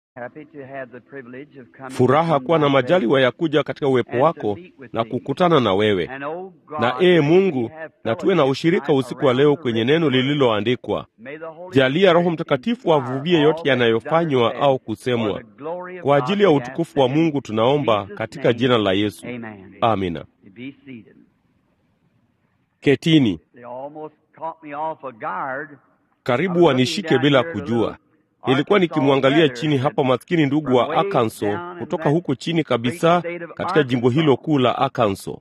Furaha kuwa na majaliwa ya kuja katika uwepo wako na kukutana na wewe. Na ee Mungu, na tuwe na ushirika usiku wa leo kwenye neno lililoandikwa. Jalia Roho Mtakatifu avuvie yote yanayofanywa au kusemwa. Kwa ajili ya utukufu wa Mungu tunaomba katika jina la Yesu. Amina. Ketini. Karibu wanishike bila kujua. Nilikuwa nikimwangalia chini hapa maskini ndugu wa Arkansas kutoka huko chini kabisa katika jimbo hilo kuu la Arkansas.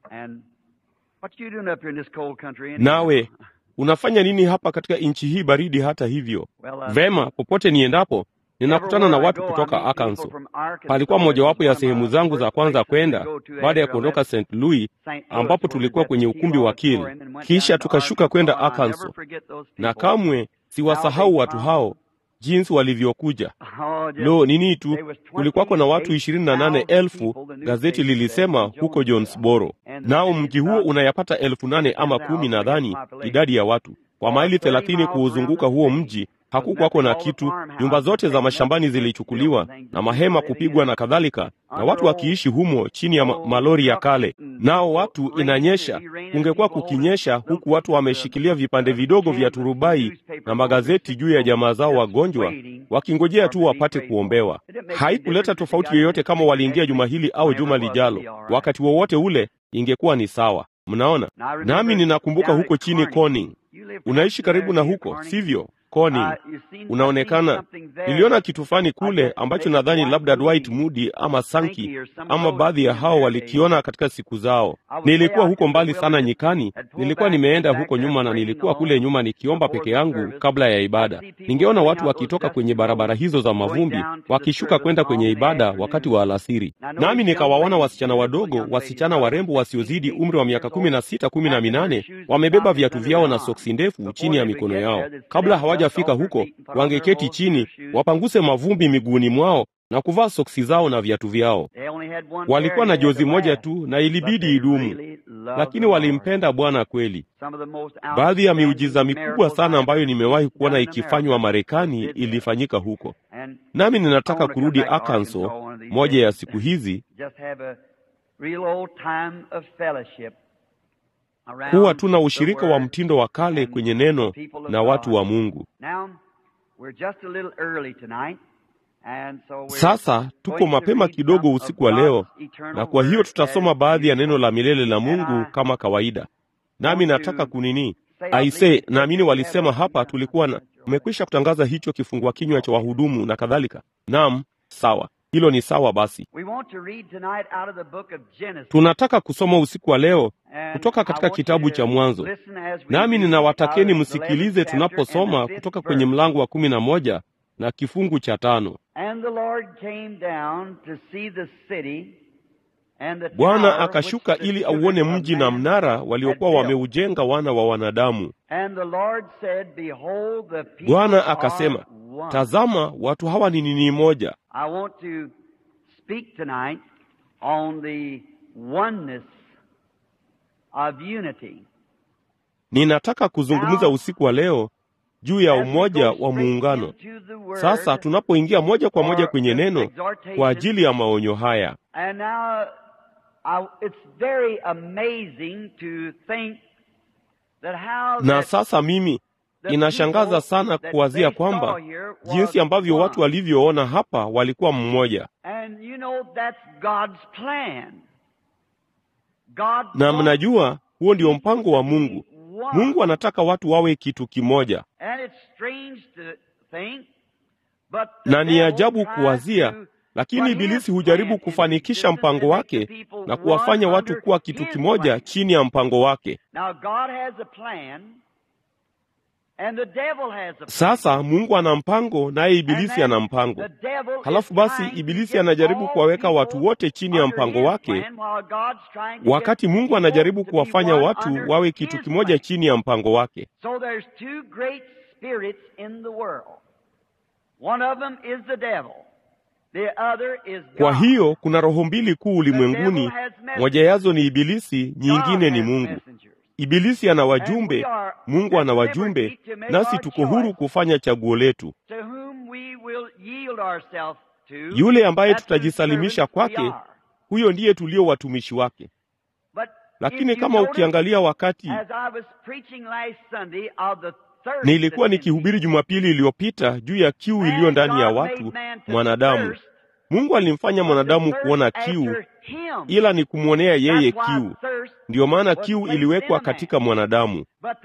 Nawe unafanya nini hapa katika nchi hii baridi? Hata hivyo, vema, popote niendapo ninakutana na watu kutoka Arkansas. Palikuwa mojawapo ya sehemu zangu za kwanza kwenda baada ya kuondoka St. Louis, ambapo tulikuwa kwenye ukumbi wa Kiel, kisha tukashuka kwenda Arkansas, na kamwe siwasahau watu hao jinsi walivyokuja. Lo, nini tu, kulikuwako na watu ishirini na nane elfu gazeti lilisema huko Jonesboro, nao mji huo unayapata elfu nane ama kumi nadhani idadi ya watu kwa maili thelathini kuuzunguka huo mji. Hakukwako na kitu, nyumba zote za mashambani zilichukuliwa na mahema kupigwa na kadhalika, na watu wakiishi humo chini ya ma malori ya kale. Nao watu inanyesha, kungekuwa kukinyesha, huku watu wameshikilia vipande vidogo vya turubai na magazeti juu ya jamaa zao wagonjwa, wakingojea tu wapate kuombewa. Haikuleta tofauti yoyote kama waliingia juma hili au juma lijalo, wakati wowote ule ingekuwa ni sawa. Mnaona, nami ninakumbuka huko chini Corning. Unaishi karibu na huko, sivyo? Corning. Unaonekana, niliona kitu fulani kule ambacho nadhani labda Dwight Moody ama Sankey ama baadhi ya hao walikiona katika siku zao. Nilikuwa huko mbali sana nyikani, nilikuwa nimeenda huko nyuma, na nilikuwa kule nyuma nikiomba peke yangu kabla ya ibada. Ningeona watu wakitoka kwenye barabara hizo za mavumbi wakishuka kwenda kwenye ibada wakati wa alasiri, nami nikawaona wasichana wadogo, wasichana warembo wasiozidi umri wa miaka kumi na sita kumi na minane wamebeba viatu vyao na soksi ndefu chini ya mikono yao. Kabla hawajafika huko wangeketi chini wapanguse mavumbi miguuni mwao na kuvaa soksi zao na viatu vyao. Walikuwa na jozi moja tu na ilibidi idumu, lakini walimpenda Bwana kweli. Baadhi ya miujiza mikubwa sana ambayo nimewahi kuona ikifanywa Marekani ilifanyika huko, nami ninataka kurudi Arkansas moja ya siku hizi kuwa tuna ushirika wa mtindo wa kale kwenye neno na watu wa Mungu. Sasa tuko mapema kidogo usiku wa leo, na kwa hiyo tutasoma baadhi ya neno la milele la Mungu kama kawaida. Nami nataka kunini aise, naamini walisema hapa tulikuwa na umekwisha kutangaza hicho kifungua kinywa cha wahudumu na kadhalika. Naam, sawa. Hilo ni sawa. Basi tunataka kusoma usiku wa leo kutoka katika kitabu cha Mwanzo, nami ninawatakeni msikilize tunaposoma kutoka kwenye mlango wa kumi na moja na kifungu cha tano. Bwana akashuka ili auone mji na mnara waliokuwa wameujenga wana wa wanadamu. Bwana akasema, tazama, watu hawa ni nini moja. Ninataka kuzungumza usiku wa leo juu ya umoja wa muungano. Sasa tunapoingia moja kwa moja kwenye neno kwa ajili ya maonyo haya. Na sasa mimi inashangaza sana kuwazia kwamba jinsi ambavyo watu walivyoona hapa walikuwa mmoja. Na mnajua huo ndio mpango wa Mungu. Mungu anataka watu wawe kitu kimoja, na ni ajabu kuwazia, lakini Ibilisi hujaribu kufanikisha mpango wake na kuwafanya watu kuwa kitu kimoja chini ya mpango wake. Sasa Mungu ana mpango, naye Ibilisi ana mpango. Halafu basi Ibilisi anajaribu kuwaweka watu wote chini ya mpango wake, wakati Mungu anajaribu kuwafanya watu wawe kitu kimoja chini ya mpango wake. Kwa hiyo kuna roho mbili kuu ulimwenguni, moja yazo ni Ibilisi, nyingine ni Mungu. Ibilisi ana wajumbe, Mungu ana wajumbe, nasi tuko huru kufanya chaguo letu. yule ambaye tutajisalimisha kwake, huyo ndiye tulio watumishi wake. Lakini kama ukiangalia wakati nilikuwa nikihubiri Jumapili iliyopita juu ya kiu iliyo ndani ya watu mwanadamu, Mungu alimfanya mwanadamu kuona kiu, ila ni kumwonea yeye kiu. Ndiyo maana kiu iliwekwa katika mwanadamu.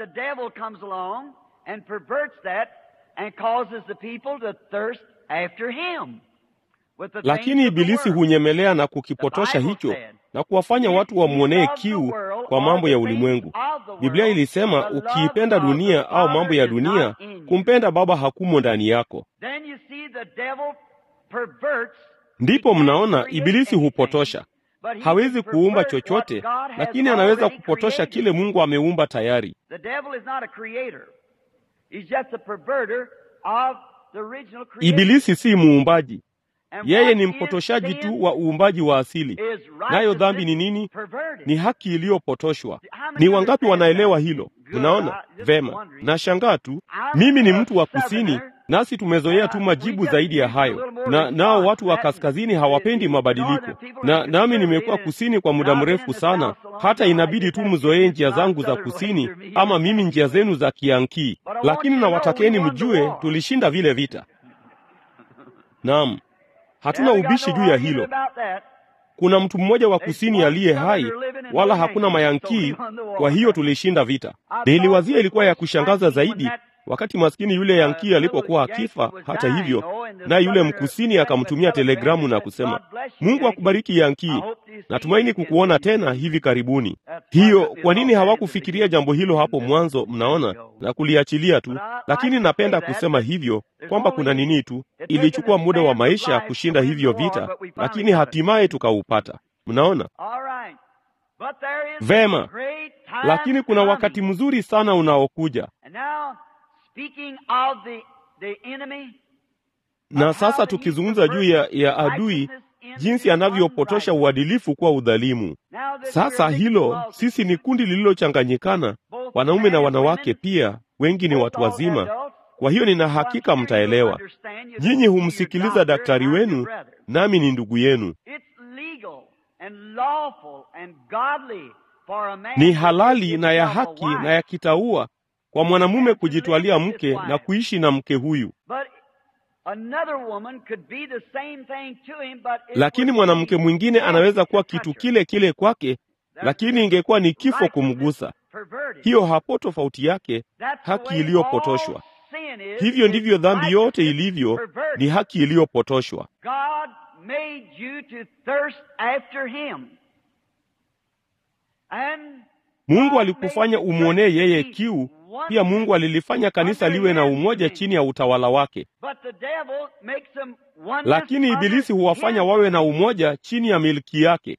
Lakini Ibilisi hunyemelea na kukipotosha hicho na kuwafanya watu wamwonee kiu kwa mambo ya ulimwengu. Biblia ilisema ukiipenda dunia au mambo ya dunia, kumpenda Baba hakumo ndani yako. Ndipo mnaona Ibilisi hupotosha. Hawezi kuumba chochote, lakini anaweza kupotosha kile Mungu ameumba tayari. Ibilisi si muumbaji, yeye ni mpotoshaji tu wa uumbaji wa asili. Nayo dhambi ni nini? Ni haki iliyopotoshwa. Ni wangapi wanaelewa hilo? Mnaona vema. Nashangaa tu, mimi ni mtu wa kusini, nasi tumezoea tu majibu zaidi ya hayo, na nao watu wa kaskazini hawapendi mabadiliko, na nami nimekuwa kusini kwa muda mrefu sana, hata inabidi tu mzoee njia zangu za kusini, ama mimi njia zenu za Kiankii. Lakini nawatakeni mjue, tulishinda vile vita. Naam. Hatuna ubishi juu ya hilo. Kuna mtu mmoja wa kusini aliye hai, wala hakuna mayankii. Kwa hiyo tulishinda vita. Niliwazia ilikuwa ya kushangaza zaidi wakati maskini yule yankii alipokuwa akifa. Hata hivyo, naye yule mkusini akamtumia telegramu na kusema, Mungu akubariki yankii, natumaini kukuona tena hivi karibuni. Hiyo kwa nini hawakufikiria jambo hilo hapo mwanzo? Mnaona, na kuliachilia tu. Lakini napenda kusema hivyo kwamba kuna nini tu, ilichukua muda wa maisha kushinda hivyo vita, lakini hatimaye tukaupata. Mnaona vema, lakini kuna wakati mzuri sana unaokuja na sasa tukizungumza juu ya, ya adui jinsi anavyopotosha uadilifu kuwa udhalimu. Sasa hilo, sisi ni kundi lililochanganyikana, wanaume na wanawake pia, wengi ni watu wazima. Kwa hiyo nina hakika mtaelewa. Nyinyi humsikiliza daktari wenu, nami ni ndugu yenu. Ni halali na ya haki na ya kitaua kwa mwanamume kujitwalia mke na kuishi na mke huyu, lakini mwanamke mwingine anaweza kuwa kitu kile kile kwake, lakini ingekuwa ni kifo kumgusa. Hiyo hapo tofauti yake, haki iliyopotoshwa. Hivyo ndivyo dhambi yote ilivyo, ni haki iliyopotoshwa. Mungu alikufanya umwonee yeye kiu. Pia Mungu alilifanya kanisa liwe na umoja chini ya utawala wake, lakini Ibilisi huwafanya wawe na umoja chini ya milki yake.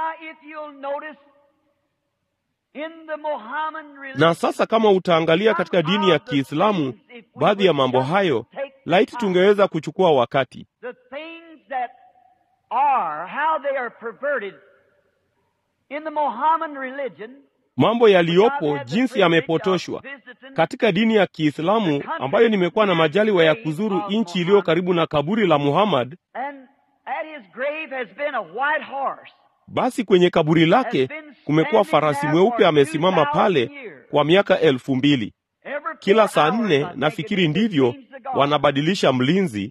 Na sasa kama utaangalia katika dini ya Kiislamu, baadhi ya mambo hayo, laiti tungeweza kuchukua wakati mambo yaliyopo jinsi yamepotoshwa katika dini ya Kiislamu ambayo nimekuwa na majaliwa ya kuzuru nchi iliyo karibu na kaburi la Muhammad. Basi kwenye kaburi lake kumekuwa farasi mweupe amesimama pale kwa miaka elfu mbili. Kila saa nne, nafikiri ndivyo, wanabadilisha mlinzi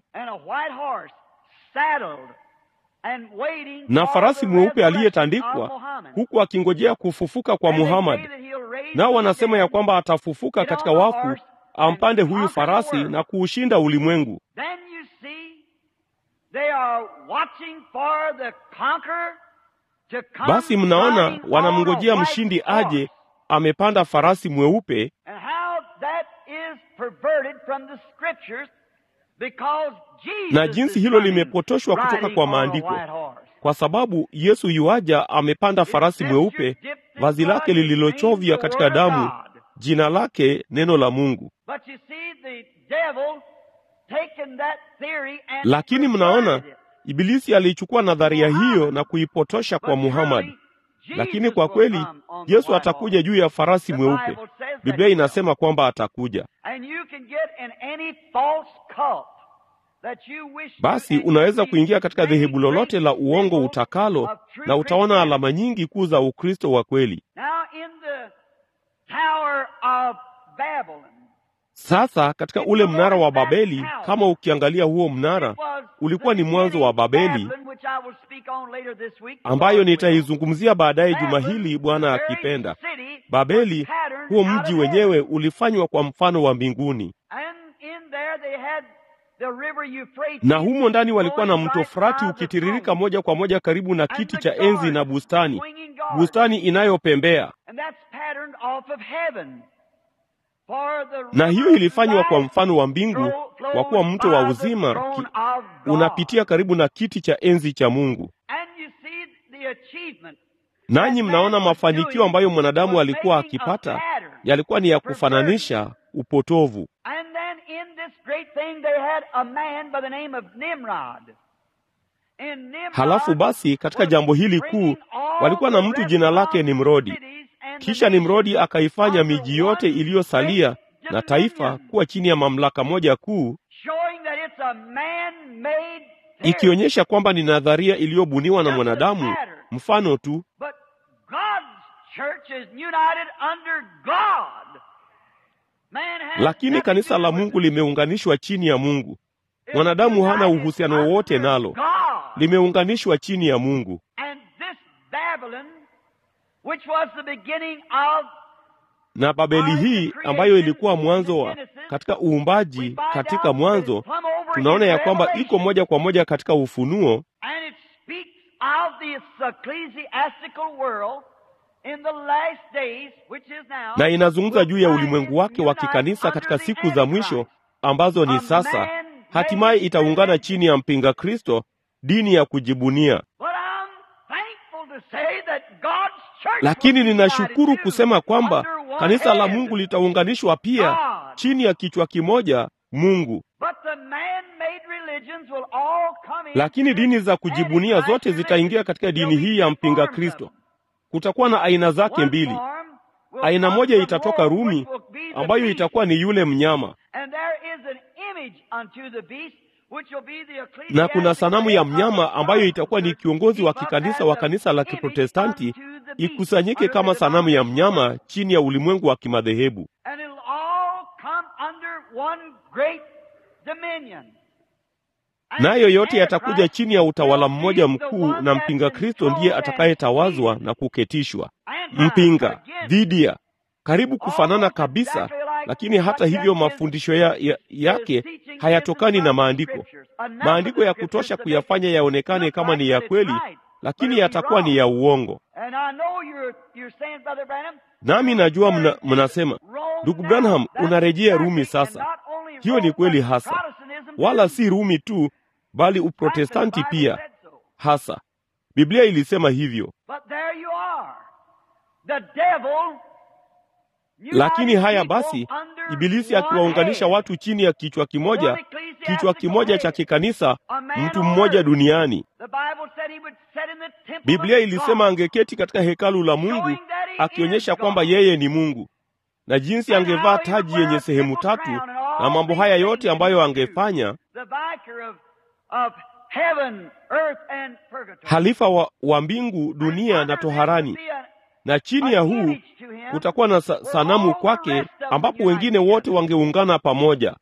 na farasi mweupe aliyetandikwa huku akingojea kufufuka kwa Muhammad. Nao wanasema ya kwamba atafufuka katika wafu, ampande huyu farasi na kuushinda ulimwengu. Basi mnaona, wanamngojea mshindi aje, amepanda farasi mweupe, na jinsi hilo limepotoshwa kutoka kwa maandiko, kwa sababu Yesu yuaja amepanda farasi mweupe, vazi lake lililochovya katika damu, jina lake neno la Mungu. Lakini mnaona, Ibilisi aliichukua nadharia hiyo na kuipotosha kwa Muhammad. Lakini kwa kweli Yesu atakuja juu ya farasi mweupe. Biblia inasema kwamba atakuja basi unaweza kuingia katika dhehebu lolote la uongo utakalo, na utaona alama nyingi kuu za Ukristo wa kweli. Sasa katika ule mnara wa Babeli, kama ukiangalia huo mnara ulikuwa ni mwanzo wa Babeli, ambayo nitaizungumzia baadaye juma hili, Bwana akipenda. Babeli, huo mji wenyewe ulifanywa kwa mfano wa mbinguni, na humo ndani walikuwa na mto Frati ukitiririka moja kwa moja karibu na kiti cha enzi na bustani, bustani inayopembea na hiyo ilifanywa kwa mfano wa mbingu, kwa kuwa mto wa uzima ki, unapitia karibu na kiti cha enzi cha Mungu. Nanyi mnaona mafanikio ambayo mwanadamu alikuwa akipata yalikuwa ni ya kufananisha upotovu. Halafu basi katika jambo hili kuu walikuwa na mtu jina lake Nimrodi. Kisha Nimrodi akaifanya miji yote iliyosalia na taifa kuwa chini ya mamlaka moja kuu, ikionyesha kwamba ni nadharia iliyobuniwa na mwanadamu, mfano tu. Lakini kanisa la Mungu limeunganishwa chini ya Mungu. Mwanadamu hana uhusiano wowote nalo, limeunganishwa chini ya Mungu. Na Babeli hii ambayo ilikuwa mwanzo wa katika uumbaji, katika mwanzo tunaona ya kwamba iko moja kwa moja katika Ufunuo, na inazungumza juu ya ulimwengu wake wa kikanisa katika siku za mwisho ambazo ni sasa, hatimaye itaungana chini ya mpinga Kristo, dini ya kujibunia. Lakini ninashukuru kusema kwamba kanisa la Mungu litaunganishwa pia chini ya kichwa kimoja, Mungu. Lakini dini za kujibunia zote zitaingia katika dini hii ya mpinga Kristo. Kutakuwa na aina zake mbili. Aina moja itatoka Rumi, ambayo itakuwa ni yule mnyama, na kuna sanamu ya mnyama ambayo itakuwa ni kiongozi wa kikanisa wa kanisa la Kiprotestanti, ikusanyike kama sanamu ya mnyama chini ya ulimwengu wa kimadhehebu, nayo yote yatakuja chini ya utawala mmoja mkuu, na mpinga Kristo ndiye atakayetawazwa na kuketishwa. Mpinga dhidi ya karibu kufanana kabisa, lakini hata hivyo mafundisho ya, ya, yake hayatokani na maandiko. Maandiko ya kutosha kuyafanya yaonekane kama ni ya kweli, lakini yatakuwa ni ya uongo. Nami najua mna, mnasema ndugu Branham, unarejea Rumi sasa. Hiyo ni kweli hasa, wala si Rumi tu, bali Uprotestanti pia hasa. Biblia ilisema hivyo. Lakini haya basi, Ibilisi akiwaunganisha watu chini ya kichwa kimoja, kichwa kimoja cha kikanisa, mtu mmoja duniani. Biblia ilisema angeketi katika hekalu la Mungu, akionyesha kwamba yeye ni Mungu, na jinsi angevaa taji yenye sehemu tatu, na mambo haya yote ambayo angefanya, halifa wa, wa mbingu, dunia na toharani na chini ya huu kutakuwa na sa sanamu kwake, ambapo wengine wote wangeungana pamoja.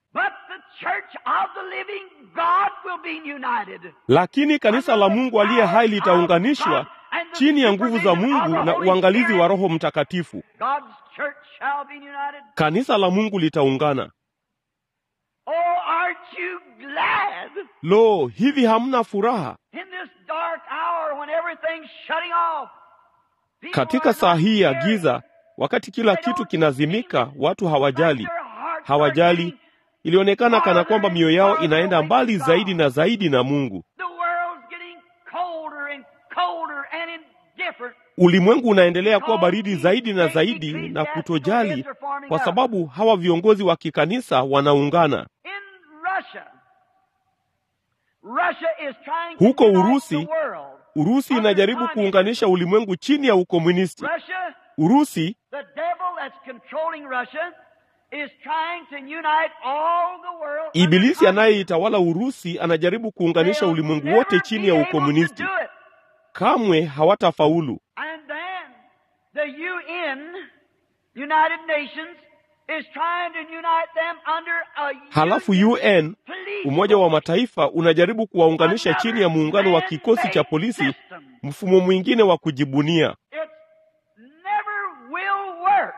Lakini kanisa la Mungu aliye hai litaunganishwa chini ya nguvu za Mungu na uangalizi wa Roho Mtakatifu. Kanisa la Mungu litaungana. Lo, hivi hamna furaha katika saa hii ya giza, wakati kila kitu kinazimika? Watu hawajali, hawajali. Ilionekana kana kwamba mioyo yao inaenda mbali zaidi na zaidi na Mungu. Ulimwengu unaendelea kuwa baridi zaidi na zaidi na kutojali, kwa sababu hawa viongozi wa kikanisa wanaungana. Huko Urusi, Urusi inajaribu kuunganisha ulimwengu chini ya ukomunisti. Urusi, is trying to unite all the world. Ibilisi under anayeitawala Urusi anajaribu kuunganisha They'll ulimwengu never wote be chini ya able to ukomunisti. do it. Kamwe hawatafaulu. And then the UN, United Nations, is trying to unite them under a Halafu union UN, police Umoja wa force. Mataifa, unajaribu kuwaunganisha chini ya muungano wa kikosi cha polisi, mfumo mwingine wa kujibunia. It never will work.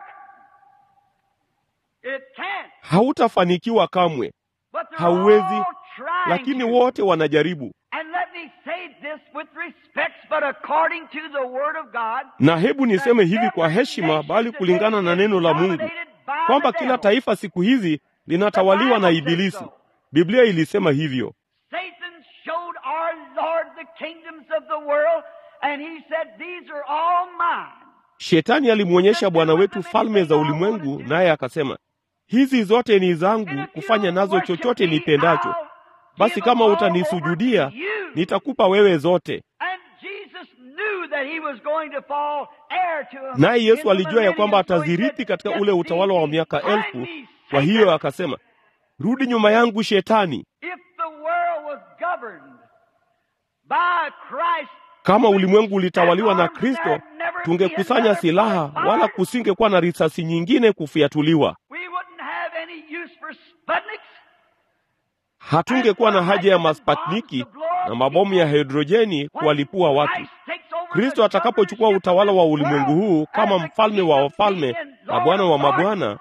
It can't. Hautafanikiwa kamwe, But they're hauwezi, all trying lakini to. wote wanajaribu. And let me say this with respect, but according to the Word of God, Na hebu niseme hivi kwa heshima, bali kulingana na neno la Mungu, kwamba kila taifa siku hizi linatawaliwa na Ibilisi. Biblia ilisema hivyo. Satan showed our Lord the kingdoms of the world, and he said, These are all mine. Shetani alimwonyesha Bwana wetu falme za ulimwengu, naye akasema, hizi zote ni And zangu, if kufanya you nazo worship chochote me, nipendacho. I'll Basi give kama them all over utanisujudia, to you. nitakupa wewe zote. And Jesus knew that he was going to fall heir to him Naye in Yesu the alijua ya kwamba millennium, so he atazirithi said, katika "Get ule thee utawala wa miaka behind elfu. me, Kwa Satan." hiyo akasema, rudi nyuma yangu Shetani. If the world was governed by Christ, Kama ulimwengu ulitawaliwa na Kristo, tungekusanya silaha, wala kusingekuwa na risasi nyingine kufiatuliwa. we wouldn't have any use for Sputniks. Hatungekuwa na haja ya maspatniki na mabomu ya hidrojeni kuwalipua watu. Kristo atakapochukua utawala wa ulimwengu huu kama mfalme wa wafalme na Bwana wa mabwana,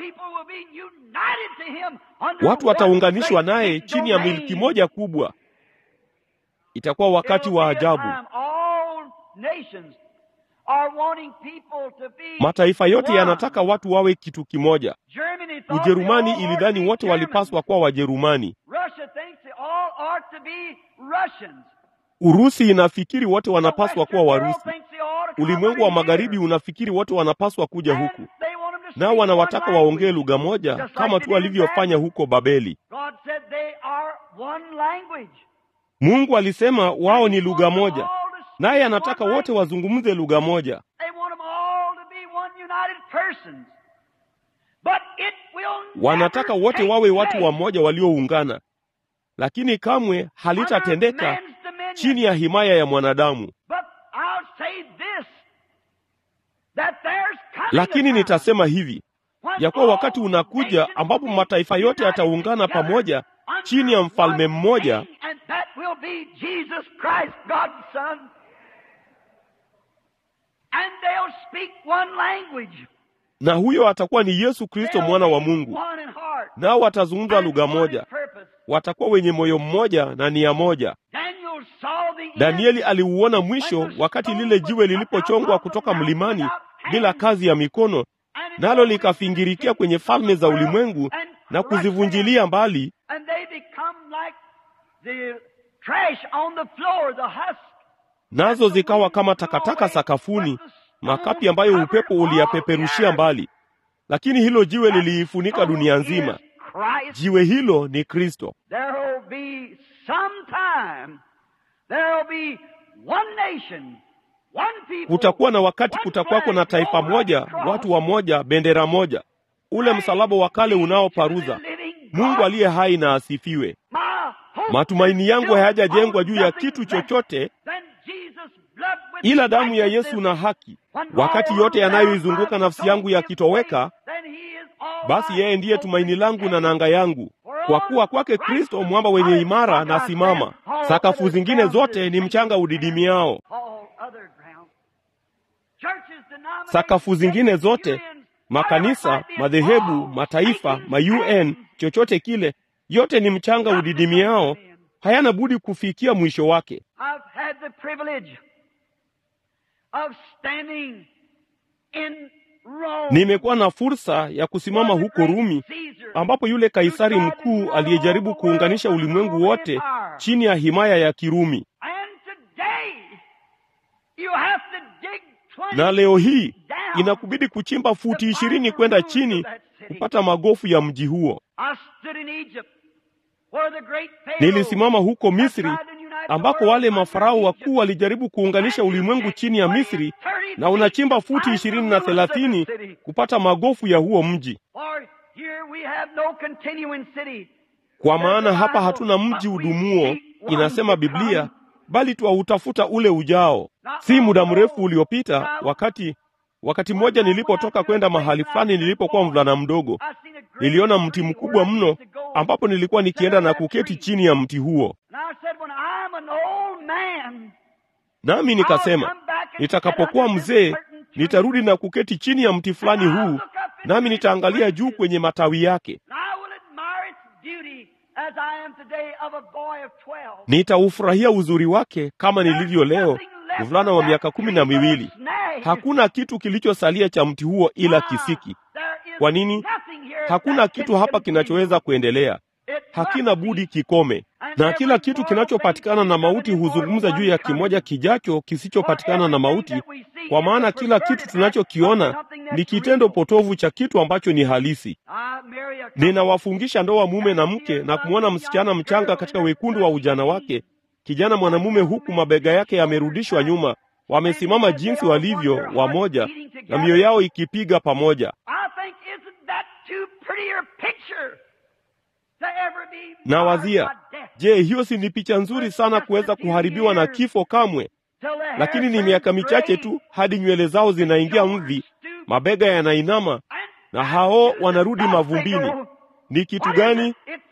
watu wataunganishwa naye chini ya milki moja kubwa. Itakuwa wakati wa ajabu. Mataifa yote yanataka watu wawe kitu kimoja. Ujerumani ilidhani wote walipaswa kuwa Wajerumani. Urusi inafikiri wote wanapaswa kuwa Warusi. Ulimwengu wa magharibi unafikiri wote wanapaswa kuja huku, nao wanawataka waongee lugha moja kama tu walivyofanya huko Babeli. Mungu alisema wao ni lugha moja, naye anataka wote wazungumze lugha moja. Wanataka wote wawe watu wamoja walioungana, lakini kamwe halitatendeka chini ya himaya ya mwanadamu. Lakini nitasema hivi ya kuwa wakati unakuja ambapo mataifa yote yataungana pamoja chini ya mfalme mmoja, na huyo atakuwa ni Yesu Kristo mwana wa Mungu, nao watazungumza lugha moja, watakuwa wenye moyo mmoja na nia moja. Danieli aliuona mwisho wakati lile jiwe lilipochongwa kutoka mlimani bila kazi ya mikono, nalo likafingirikia kwenye falme za ulimwengu na kuzivunjilia mbali, nazo zikawa kama takataka sakafuni, makapi ambayo upepo uliyapeperushia mbali. Lakini hilo jiwe liliifunika dunia nzima. Jiwe hilo ni Kristo. Kutakuwa na wakati, kutakuwako na taifa moja, watu wa moja, bendera moja, ule msalaba wa kale unaoparuza. Mungu aliye hai na asifiwe. Matumaini yangu hayajajengwa juu ya kitu chochote ila damu ya Yesu na haki. Wakati yote yanayoizunguka nafsi yangu yakitoweka, basi yeye ndiye tumaini langu na nanga yangu. Kwa kuwa kwake Kristo mwamba wenye imara na simama, sakafu zingine zote ni mchanga udidimiao. Sakafu zingine zote, makanisa, madhehebu, mataifa, ma-UN, chochote kile, yote ni mchanga udidimiao, hayana budi kufikia mwisho wake. Nimekuwa na fursa ya kusimama huko Rumi ambapo yule Kaisari mkuu aliyejaribu kuunganisha ulimwengu wote chini ya himaya ya Kirumi. Na leo hii inakubidi kuchimba futi ishirini kwenda chini kupata magofu ya mji huo. Nilisimama huko Misri ambako wale mafarao wakuu walijaribu kuunganisha ulimwengu chini ya Misri, na unachimba futi ishirini na thelathini kupata magofu ya huo mji. here we have no continuing city. kwa maana hapa hatuna mji udumuo, inasema Biblia, bali twautafuta ule ujao. Si muda mrefu uliopita, wakati wakati mmoja nilipotoka kwenda mahali fulani nilipokuwa mvulana mdogo, I seen a great niliona mti mkubwa mno ambapo nilikuwa nikienda na kuketi chini ya mti huo. Nami nikasema, nitakapokuwa mzee nitarudi na kuketi chini ya mti fulani huu, nami nitaangalia juu kwenye matawi yake, nitaufurahia uzuri wake kama nilivyo leo, mvulana wa miaka kumi na miwili. Hakuna kitu kilichosalia cha mti huo ila kisiki. Kwa nini? Hakuna kitu hapa kinachoweza kuendelea, hakina budi kikome. Na kila kitu kinachopatikana na mauti huzungumza juu ya kimoja kijacho kisichopatikana na mauti, kwa maana kila kitu tunachokiona ni kitendo potovu cha kitu ambacho ni halisi. Ninawafungisha ndoa mume na mke na kumwona msichana mchanga katika wekundu wa ujana wake, kijana mwanamume, huku mabega yake yamerudishwa nyuma, wamesimama jinsi walivyo wamoja, na mioyo yao ikipiga pamoja. Na wazia, je, hiyo si ni picha nzuri sana kuweza kuharibiwa na kifo kamwe? Lakini ni miaka michache tu hadi nywele zao zinaingia mvi, mabega yanainama na hao wanarudi mavumbini. Ni kitu gani?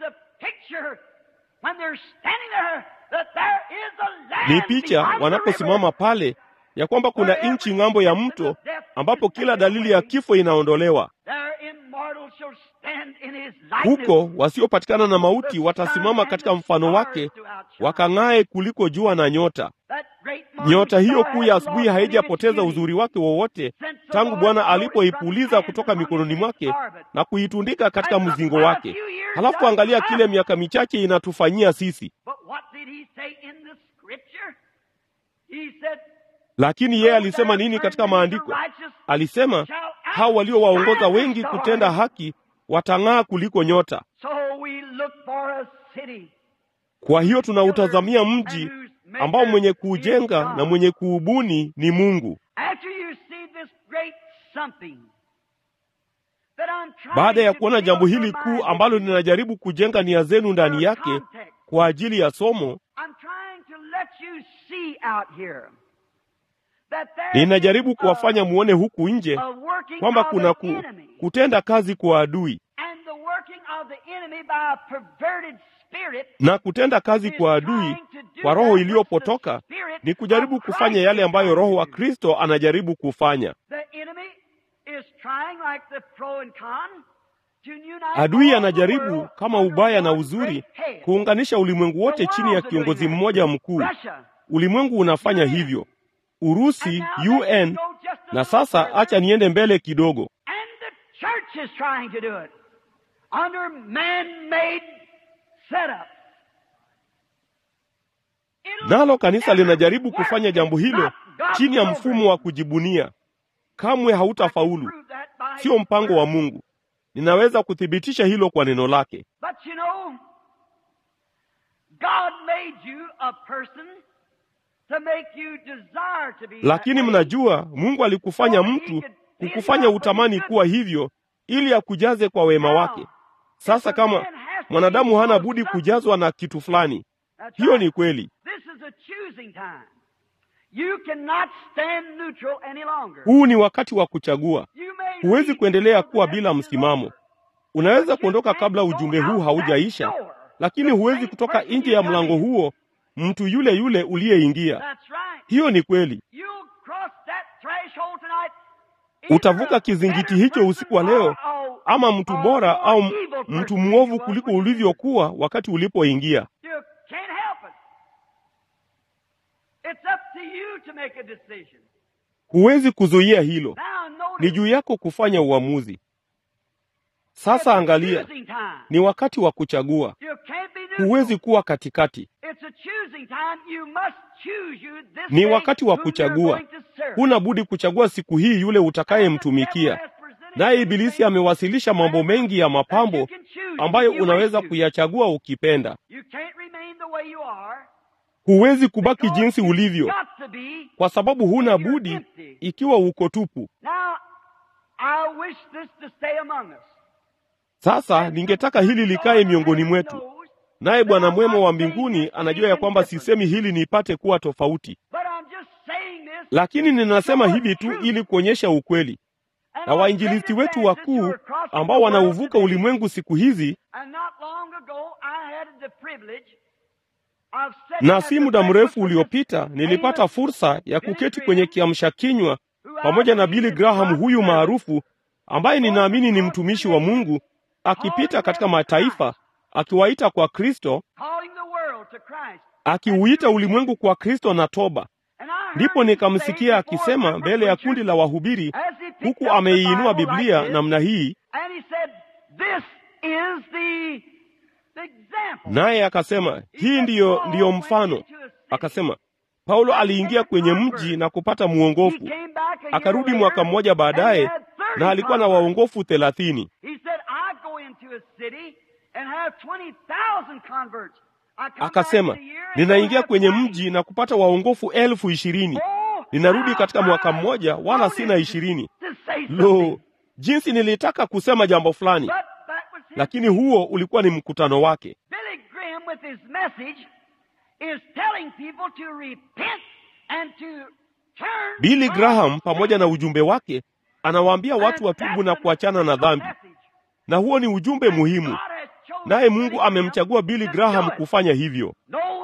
Ni picha wanaposimama pale ya kwamba kuna nchi ng'ambo ya mto ambapo kila dalili ya kifo inaondolewa. Huko wasiopatikana na mauti watasimama katika mfano wake, wakang'ae kuliko jua na nyota. Nyota hiyo kuu ya asubuhi haijapoteza uzuri wake wowote tangu Bwana alipoipuliza kutoka mikononi mwake na kuitundika katika mzingo wake. Halafu angalia kile miaka michache inatufanyia sisi. Lakini yeye alisema nini katika maandiko? Alisema hao waliowaongoza wengi kutenda haki watang'aa kuliko nyota. Kwa hiyo tunautazamia mji ambao mwenye kuujenga na mwenye kuubuni ni Mungu. Baada ya kuona jambo hili kuu ambalo ninajaribu kujenga nia zenu ndani yake kwa ajili ya somo, ninajaribu kuwafanya muone huku nje kwamba kuna ku, kutenda kazi kwa adui na kutenda kazi kwa adui kwa roho iliyopotoka ni kujaribu kufanya yale ambayo Roho wa Kristo anajaribu kufanya. Adui anajaribu kama ubaya na uzuri kuunganisha ulimwengu wote chini ya kiongozi mmoja mkuu. Ulimwengu unafanya hivyo, Urusi, UN, na sasa acha niende mbele kidogo. Nalo kanisa linajaribu kufanya jambo hilo chini ya mfumo wa kujibunia. Kamwe hautafaulu, sio mpango wa Mungu. Ninaweza kuthibitisha hilo kwa neno lake. Lakini mnajua, Mungu alikufanya mtu kukufanya utamani kuwa hivyo ili akujaze kwa wema wake. Sasa kama mwanadamu hana budi kujazwa na kitu fulani, hiyo ni kweli. Huu ni wakati wa kuchagua. Huwezi kuendelea kuwa bila msimamo. Unaweza kuondoka kabla ujumbe huu haujaisha, lakini huwezi kutoka nje ya mlango huo mtu yule yule uliyeingia. Hiyo ni kweli. Utavuka kizingiti hicho usiku wa leo, ama mtu bora au mtu mwovu kuliko ulivyokuwa wakati ulipoingia. Huwezi kuzuia hilo, ni juu yako kufanya uamuzi. Sasa angalia, ni wakati wa kuchagua. Huwezi kuwa katikati, ni wakati wa kuchagua. Huna budi kuchagua siku hii yule utakayemtumikia. Naye Ibilisi amewasilisha mambo mengi ya mapambo ambayo unaweza kuyachagua ukipenda. Huwezi kubaki jinsi ulivyo, kwa sababu huna budi ikiwa uko tupu. Sasa ningetaka hili likae miongoni mwetu, naye Bwana mwema wa mbinguni anajua ya kwamba sisemi hili nipate kuwa tofauti, lakini ninasema hivi tu ili kuonyesha ukweli. Na wainjilisti wetu wakuu ambao wanauvuka ulimwengu siku hizi, na si muda mrefu uliopita nilipata fursa ya kuketi kwenye kiamsha kinywa pamoja na Billy Graham huyu maarufu ambaye ninaamini ni mtumishi wa Mungu akipita katika mataifa akiwaita kwa Kristo, akiuita ulimwengu kwa Kristo na toba. Ndipo nikamsikia akisema mbele ya kundi la wahubiri, huku ameiinua Biblia namna hii, naye akasema, hii ndiyo, ndiyo mfano. Akasema Paulo aliingia kwenye mji na kupata mwongofu, akarudi mwaka mmoja baadaye na alikuwa na waongofu thelathini. Akasema, ninaingia kwenye mji na kupata waongofu elfu ishirini. Ninarudi katika mwaka mmoja, wala sina ishirini. Lo, jinsi nilitaka kusema jambo fulani, lakini huo ulikuwa ni mkutano wake. Billy Graham pamoja na ujumbe wake anawaambia watu watubu na kuachana na dhambi, na huo ni ujumbe muhimu, naye Mungu amemchagua Billy Graham kufanya hivyo.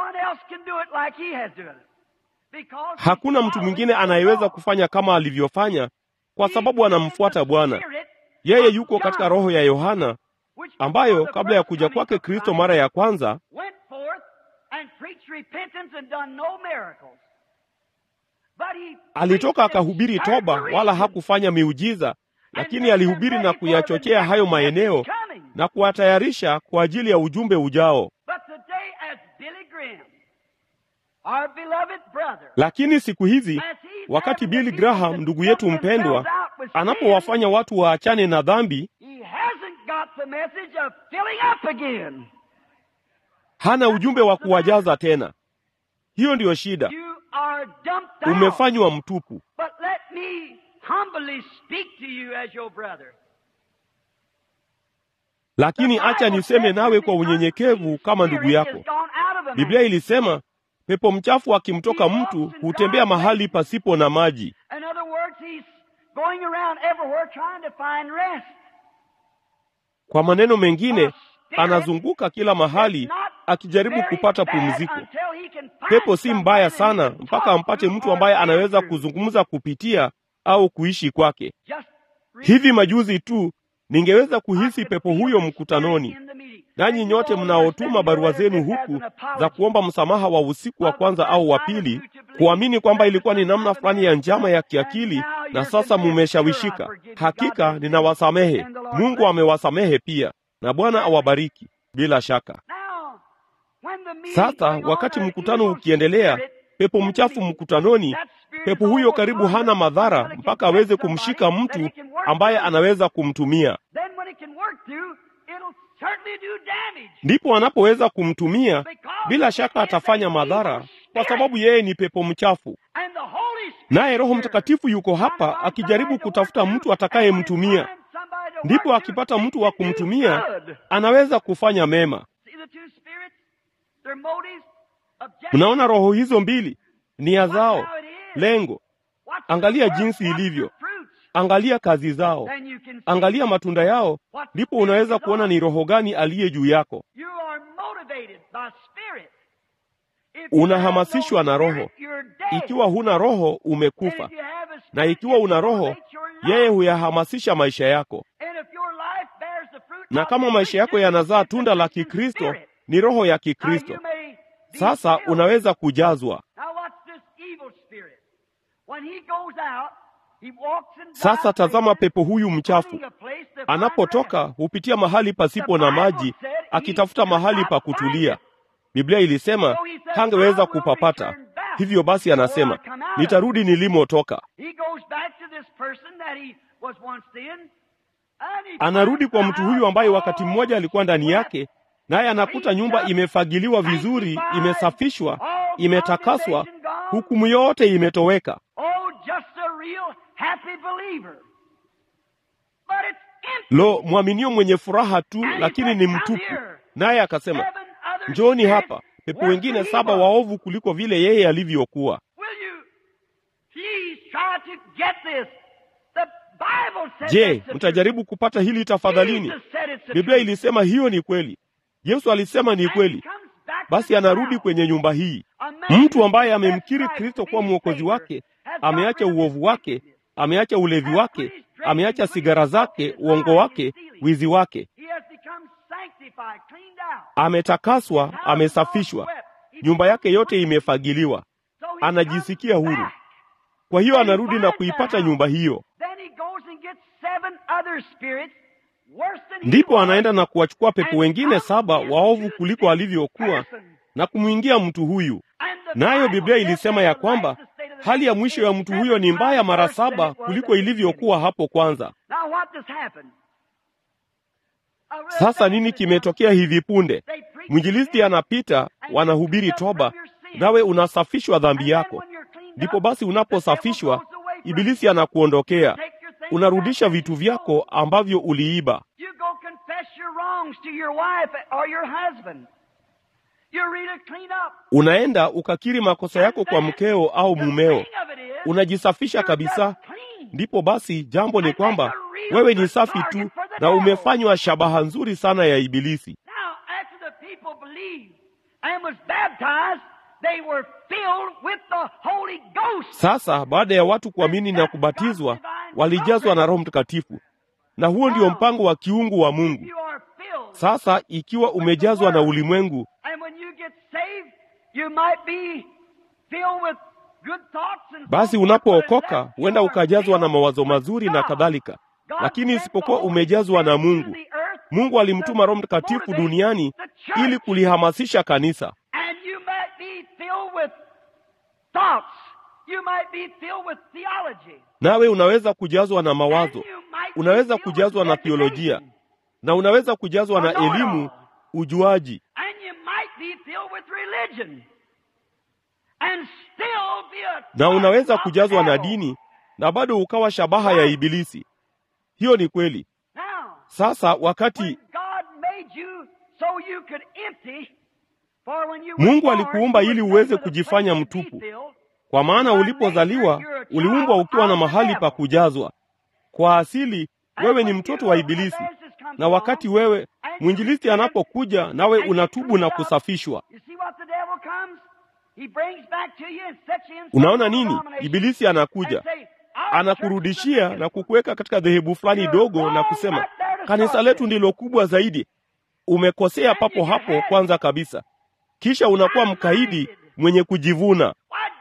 Hakuna mtu mwingine anayeweza kufanya kama alivyofanya, kwa sababu anamfuata Bwana. Yeye yuko katika roho ya Yohana ambayo kabla ya kuja kwake Kristo mara ya kwanza alitoka akahubiri toba, wala hakufanya miujiza, lakini alihubiri na kuyachochea hayo maeneo na kuwatayarisha kwa ajili ya ujumbe ujao. Lakini siku hizi, wakati Billy Graham ndugu yetu mpendwa anapowafanya watu waachane na dhambi, hana ujumbe wa kuwajaza tena. Hiyo ndiyo shida. Umefanywa mtupu. Lakini acha niseme nawe kwa unyenyekevu kama ndugu yako. Biblia ilisema pepo mchafu akimtoka mtu hutembea mahali pasipo na maji. Kwa maneno mengine, anazunguka kila mahali akijaribu kupata pumziko. Pepo si mbaya sana mpaka ampate mtu ambaye anaweza kuzungumza kupitia au kuishi kwake. Hivi majuzi tu ningeweza kuhisi pepo huyo mkutanoni. Nanyi nyote mnaotuma barua zenu huku za kuomba msamaha wa usiku wa kwanza au wa pili, kuamini kwamba ilikuwa ni namna fulani ya njama ya kiakili, na sasa mumeshawishika. Hakika ninawasamehe. Mungu amewasamehe pia, na Bwana awabariki bila shaka. Sasa wakati mkutano ukiendelea, pepo mchafu mkutanoni, pepo huyo karibu hana madhara mpaka aweze kumshika mtu ambaye anaweza kumtumia. Ndipo anapoweza kumtumia, bila shaka atafanya madhara, kwa sababu yeye ni pepo mchafu. Naye Roho Mtakatifu yuko hapa akijaribu kutafuta mtu atakayemtumia. Ndipo akipata mtu wa kumtumia, anaweza kufanya mema. Mnaona roho hizo mbili, nia zao, lengo. Angalia jinsi ilivyo, angalia kazi zao, angalia matunda yao, ndipo unaweza kuona ni roho gani aliye juu yako. Unahamasishwa na Roho. Ikiwa huna Roho, umekufa, na ikiwa una Roho, yeye huyahamasisha maisha yako. Na kama maisha yako yanazaa tunda la Kikristo, ni roho ya Kikristo. Sasa unaweza kujazwa. Sasa tazama, pepo huyu mchafu anapotoka hupitia mahali pasipo na maji, akitafuta mahali pa kutulia. Biblia ilisema hangeweza kupapata. Hivyo basi, anasema nitarudi nilimotoka. Anarudi kwa mtu huyu ambaye wakati mmoja alikuwa ndani yake, naye anakuta nyumba imefagiliwa vizuri, imesafishwa, imetakaswa, hukumu yote imetoweka. Lo, mwaminio mwenye furaha tu, lakini ni mtupu. Naye akasema, njooni hapa, pepo wengine saba waovu kuliko vile yeye alivyokuwa. Je, mtajaribu kupata hili tafadhalini? Biblia ilisema hiyo ni kweli. Yesu alisema ni kweli. Basi anarudi kwenye nyumba hii, mtu ambaye amemkiri Kristo kuwa mwokozi wake, ameacha uovu wake, ameacha ulevi wake, ameacha sigara zake, uongo wake, wizi wake, ametakaswa, amesafishwa, nyumba yake yote imefagiliwa, anajisikia huru. Kwa hiyo anarudi na kuipata nyumba hiyo. Ndipo anaenda na kuwachukua pepo wengine saba waovu kuliko alivyokuwa na kumwingia mtu huyu. Nayo Biblia ilisema ya kwamba hali ya mwisho ya mtu huyo ni mbaya mara saba kuliko ilivyokuwa hapo kwanza. Sasa nini kimetokea hivi punde? Mwinjilisti anapita, wanahubiri toba, nawe unasafishwa dhambi yako. Ndipo basi unaposafishwa, Ibilisi anakuondokea, unarudisha vitu vyako ambavyo uliiba. Unaenda ukakiri makosa yako kwa mkeo au mumeo, unajisafisha kabisa. Ndipo basi jambo ni kwamba wewe ni safi tu na umefanywa shabaha nzuri sana ya Ibilisi. Sasa baada ya watu kuamini na kubatizwa, walijazwa na Roho Mtakatifu, na huo ndio mpango wa kiungu wa Mungu. Sasa ikiwa umejazwa na ulimwengu, basi unapookoka huenda ukajazwa na mawazo mazuri na kadhalika, lakini isipokuwa umejazwa na Mungu. Mungu alimtuma Roho Mtakatifu duniani ili kulihamasisha kanisa. Nawe unaweza kujazwa na mawazo, unaweza kujazwa na theolojia, na unaweza kujazwa na elimu, ujuaji, na unaweza kujazwa na dini na bado ukawa shabaha ya Ibilisi. Hiyo ni kweli. Sasa wakati Mungu alikuumba ili uweze kujifanya mtupu, kwa maana ulipozaliwa uliumbwa ukiwa na mahali pa kujazwa. Kwa asili wewe ni mtoto wa Ibilisi, na wakati wewe mwinjilisti anapokuja, nawe unatubu na kusafishwa. Unaona nini? Ibilisi anakuja anakurudishia na kukuweka katika dhehebu fulani dogo na kusema kanisa letu ndilo kubwa zaidi. Umekosea papo hapo kwanza kabisa, kisha unakuwa mkaidi mwenye kujivuna.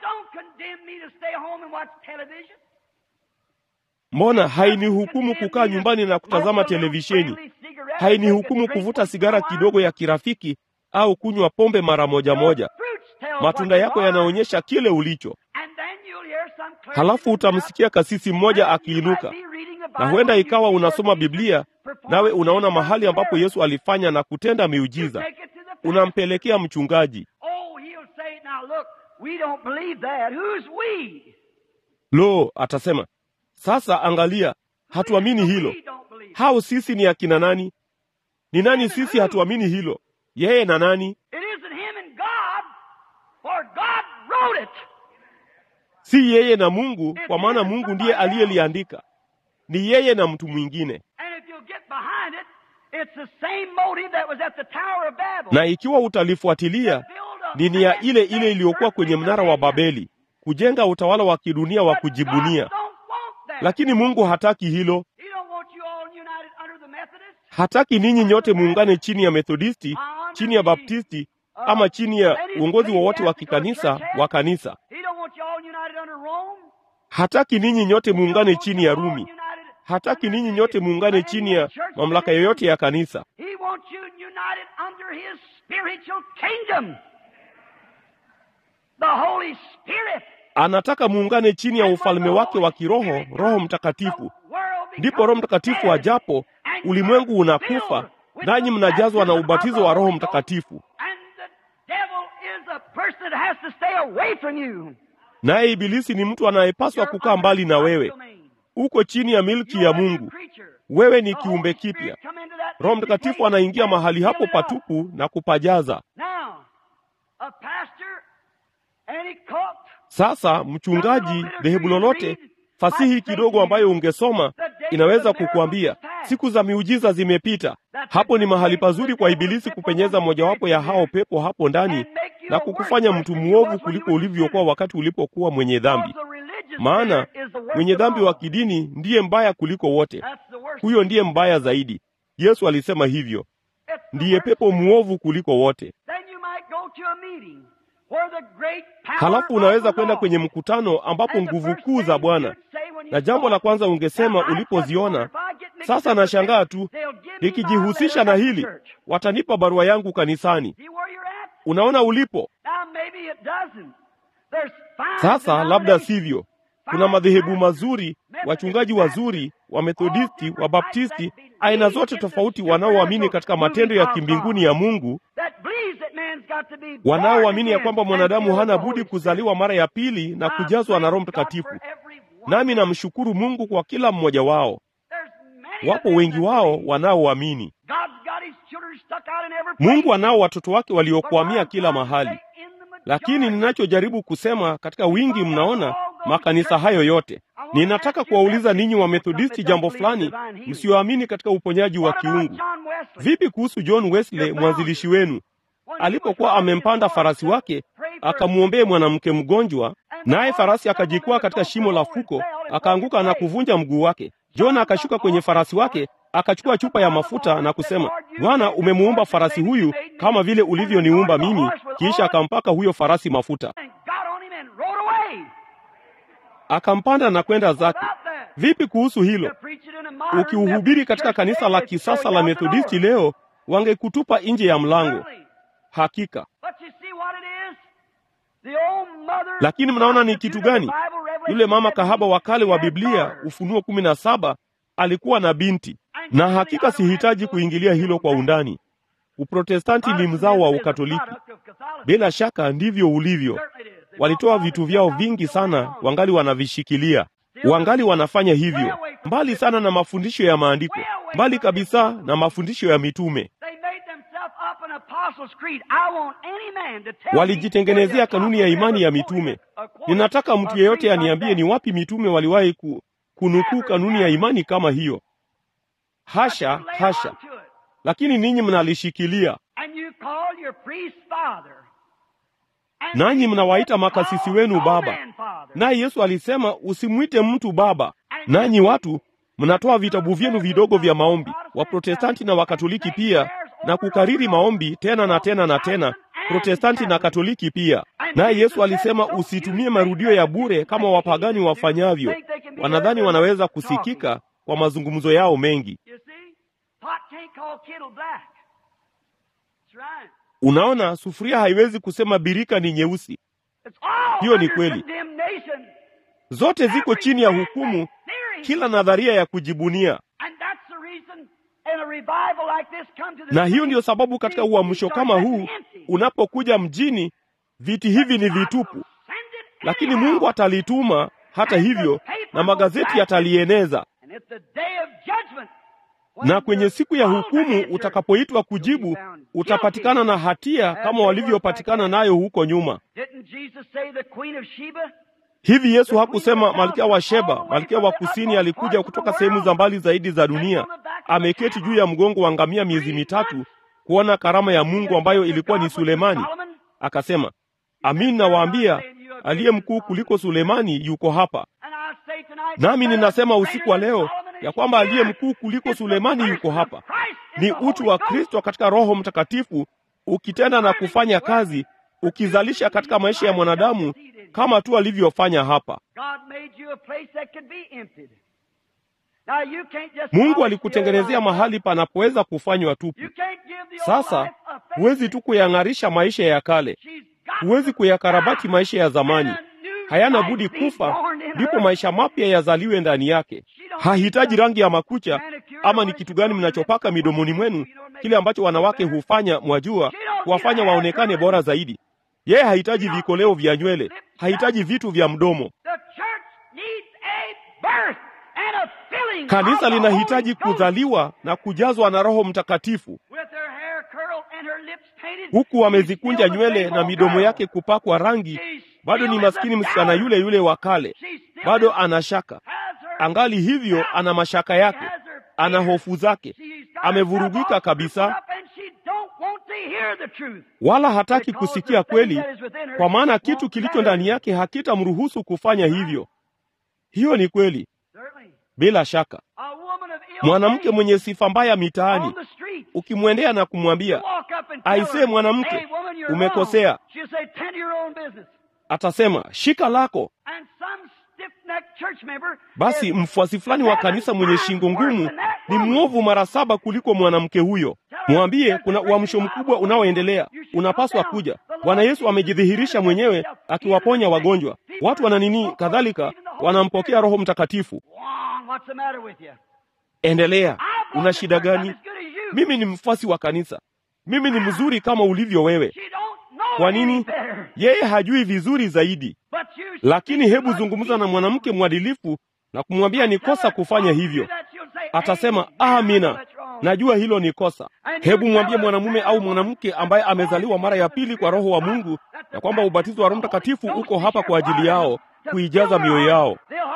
Mbona hainihukumu kukaa nyumbani na kutazama televisheni? Hainihukumu kuvuta sigara kidogo ya kirafiki au kunywa pombe mara moja moja? Matunda yako yanaonyesha kile ulicho. Halafu utamsikia kasisi mmoja akiinuka, na huenda ikawa unasoma Biblia nawe unaona mahali ambapo Yesu alifanya na kutenda miujiza, unampelekea mchungaji. Lo, atasema sasa, angalia, hatuamini hilo. Hao sisi ni akina nani? Ni nani sisi hatuamini hilo? Yeye na nani? Si yeye na Mungu, kwa maana Mungu ndiye aliyeliandika. Ni yeye na mtu mwingine. Na ikiwa utalifuatilia, ni nia ile ile iliyokuwa kwenye mnara wa Babeli, kujenga utawala wa kidunia wa kujibunia. Lakini Mungu hataki hilo. Hataki ninyi nyote muungane chini ya Methodisti, chini ya Baptisti ama chini ya uongozi wowote wa kikanisa wa kanisa. Hataki ninyi nyote muungane chini ya Rumi. Hataki ninyi nyote muungane chini ya mamlaka yoyote ya kanisa. Anataka muungane chini ya ufalme wake wa kiroho, Roho Mtakatifu. Ndipo Roho Mtakatifu ajapo, ulimwengu unakufa, nanyi mnajazwa na ubatizo wa Roho Mtakatifu. Naye Ibilisi ni mtu anayepaswa kukaa mbali na wewe. Uko chini ya milki ya Mungu. wewe ni kiumbe kipya. Roho Mtakatifu anaingia mahali hapo patupu na kupajaza. Sasa mchungaji, dhehebu lolote, fasihi kidogo ambayo ungesoma inaweza kukuambia siku za miujiza zimepita. Hapo ni mahali pazuri kwa Ibilisi kupenyeza mojawapo ya hao pepo hapo ndani na kukufanya mtu mwovu kuliko ulivyokuwa wakati ulipokuwa mwenye dhambi. Maana mwenye dhambi wa kidini ndiye mbaya kuliko wote. Huyo ndiye mbaya zaidi. Yesu alisema hivyo, ndiye pepo mwovu kuliko wote. Halafu unaweza kwenda kwenye mkutano ambapo nguvu kuu za Bwana, na jambo la kwanza ungesema ulipoziona, sasa nashangaa tu, nikijihusisha na hili watanipa barua yangu kanisani. Unaona ulipo sasa. Labda sivyo. Kuna madhehebu mazuri, wachungaji wazuri, Wamethodisti, Wabaptisti, aina zote tofauti, wanaoamini katika matendo ya kimbinguni ya Mungu, wanaoamini ya kwamba mwanadamu hana budi kuzaliwa mara ya pili na kujazwa na Roho Mtakatifu. Nami namshukuru Mungu kwa kila mmoja wao. Wapo wengi wao wanaoamini. Mungu anao watoto wake waliokuamia kila mahali, lakini ninachojaribu kusema katika wingi, mnaona makanisa hayo yote. Ninataka kuwauliza ninyi Wamethodisti jambo fulani, msioamini katika uponyaji wa kiungu. Vipi kuhusu John Wesley, mwanzilishi wenu? Alipokuwa amempanda farasi wake akamwombee mwanamke mgonjwa, naye farasi akajikwaa katika shimo la fuko, akaanguka na kuvunja mguu wake. John akashuka kwenye farasi wake, akachukua chupa ya mafuta na kusema, Bwana, umemuumba farasi huyu kama vile ulivyoniumba mimi. Kisha akampaka huyo farasi mafuta, akampanda na kwenda zake. Vipi kuhusu hilo? Ukiuhubiri katika kanisa la kisasa la Methodisti leo, wangekutupa nje ya mlango. Hakika. Lakini mnaona ni kitu gani? Yule mama kahaba wa kale wa Biblia, Ufunuo kumi na saba, alikuwa na binti, na hakika sihitaji kuingilia hilo kwa undani. Uprotestanti ni mzao wa Ukatoliki. Bila shaka ndivyo ulivyo. Walitoa vitu vyao vingi sana, wangali wanavishikilia, wangali wanafanya hivyo, mbali sana na mafundisho ya Maandiko, mbali kabisa na mafundisho ya mitume. Walijitengenezea kanuni ya imani ya mitume. Ninataka mtu yeyote aniambie ni wapi mitume waliwahi ku, kunukuu kanuni ya imani kama hiyo? Hasha, hasha! Lakini ninyi mnalishikilia, nanyi mnawaita makasisi wenu baba. Naye Yesu alisema usimwite mtu baba. Nanyi watu mnatoa vitabu vyenu vidogo vya maombi, Waprotestanti na Wakatoliki pia na kukariri maombi tena na tena na tena, Protestanti na Katoliki pia. Naye Yesu alisema usitumie marudio ya bure kama wapagani wafanyavyo. Wanadhani wanaweza kusikika kwa mazungumzo yao mengi. Unaona, sufuria haiwezi kusema birika ni nyeusi. Hiyo ni kweli, zote ziko chini ya hukumu, kila nadharia ya kujibunia na hiyo ndiyo sababu katika uamsho kama huu unapokuja mjini, viti hivi ni vitupu, lakini Mungu atalituma hata hivyo, na magazeti yatalieneza. Na kwenye siku ya hukumu utakapoitwa kujibu, utapatikana na hatia kama walivyopatikana nayo huko nyuma. Hivi Yesu hakusema malkia wa Sheba, malkia wa kusini, alikuja kutoka sehemu za mbali zaidi za dunia, ameketi juu ya mgongo wa ngamia miezi mitatu kuona karama ya Mungu ambayo ilikuwa ni Sulemani. Akasema, amin nawaambia, aliye mkuu kuliko Sulemani yuko hapa. Nami ninasema usiku wa leo ya kwamba aliye mkuu kuliko Sulemani yuko hapa. Ni utu wa Kristo katika Roho Mtakatifu ukitenda na kufanya kazi, ukizalisha katika maisha ya mwanadamu kama tu alivyofanya hapa. Mungu alikutengenezea mahali panapoweza kufanywa tupu. Sasa huwezi tu kuyang'arisha maisha ya kale, huwezi kuyakarabati maisha ya zamani. Hayana budi kufa, ndipo maisha mapya yazaliwe ndani yake. Hahitaji rangi ya makucha ama ni kitu gani mnachopaka midomoni mwenu, kile ambacho wanawake hufanya, mwajua, kuwafanya waonekane bora zaidi. Yeye hahitaji vikoleo vya nywele, hahitaji vitu vya mdomo. Kanisa linahitaji kuzaliwa na kujazwa na Roho Mtakatifu, huku wamezikunja nywele na midomo yake kupakwa rangi. Bado ni maskini msichana yule yule wa kale, bado ana shaka. Angali hivyo, ana mashaka yake, ana hofu zake, amevurugika kabisa, wala hataki kusikia kweli, kwa maana kitu kilicho ndani yake hakitamruhusu kufanya hivyo. Hiyo ni kweli, bila shaka. Mwanamke mwenye sifa mbaya mitaani, ukimwendea na kumwambia aisee, mwanamke, umekosea, atasema shika lako. Basi mfuasi fulani wa kanisa mwenye shingo ngumu ni mwovu mara saba kuliko mwanamke huyo. Mwambie kuna uamsho mkubwa unaoendelea, unapaswa kuja. Bwana Yesu amejidhihirisha mwenyewe akiwaponya wagonjwa, watu wana nini, kadhalika wanampokea Roho Mtakatifu. Endelea, una shida gani? Mimi ni mfuasi wa kanisa, mimi ni mzuri kama ulivyo wewe. Kwa nini? Yeye hajui vizuri zaidi. Lakini hebu zungumza na mwanamke mwadilifu na kumwambia ni kosa kufanya hivyo. Atasema amina, najua hilo ni kosa. Hebu mwambie mwanamume au mwanamke ambaye amezaliwa mara ya pili kwa Roho wa Mungu na kwamba ubatizo wa Roho Mtakatifu uko hapa kwa ajili yao, kuijaza mioyo yao.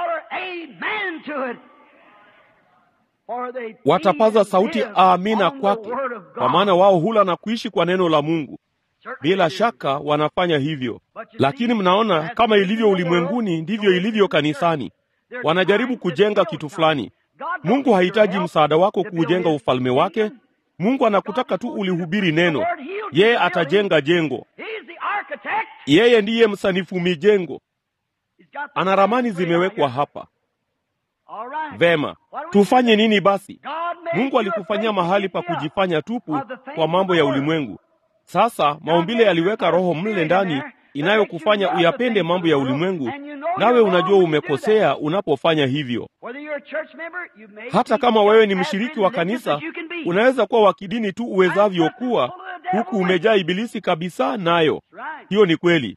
Watapaza sauti amina kwake, kwa maana wao hula na kuishi kwa neno la Mungu. Bila shaka wanafanya hivyo, lakini mnaona, kama ilivyo ulimwenguni ndivyo ilivyo kanisani. Wanajaribu kujenga kitu fulani. Mungu hahitaji msaada wako kuujenga ufalme wake. Mungu anakutaka tu ulihubiri neno. Yeye atajenga jengo. Yeye ndiye msanifu mijengo. Ana ramani zimewekwa hapa. Vema, tufanye nini basi? Mungu alikufanyia mahali pa kujifanya tupu kwa mambo ya ulimwengu. Sasa maumbile yaliweka roho mle ndani inayokufanya uyapende mambo ya ulimwengu, nawe unajua umekosea unapofanya hivyo. Hata kama wewe ni mshiriki wa kanisa, unaweza kuwa wa kidini tu uwezavyo kuwa, huku umejaa ibilisi kabisa. Nayo hiyo ni kweli.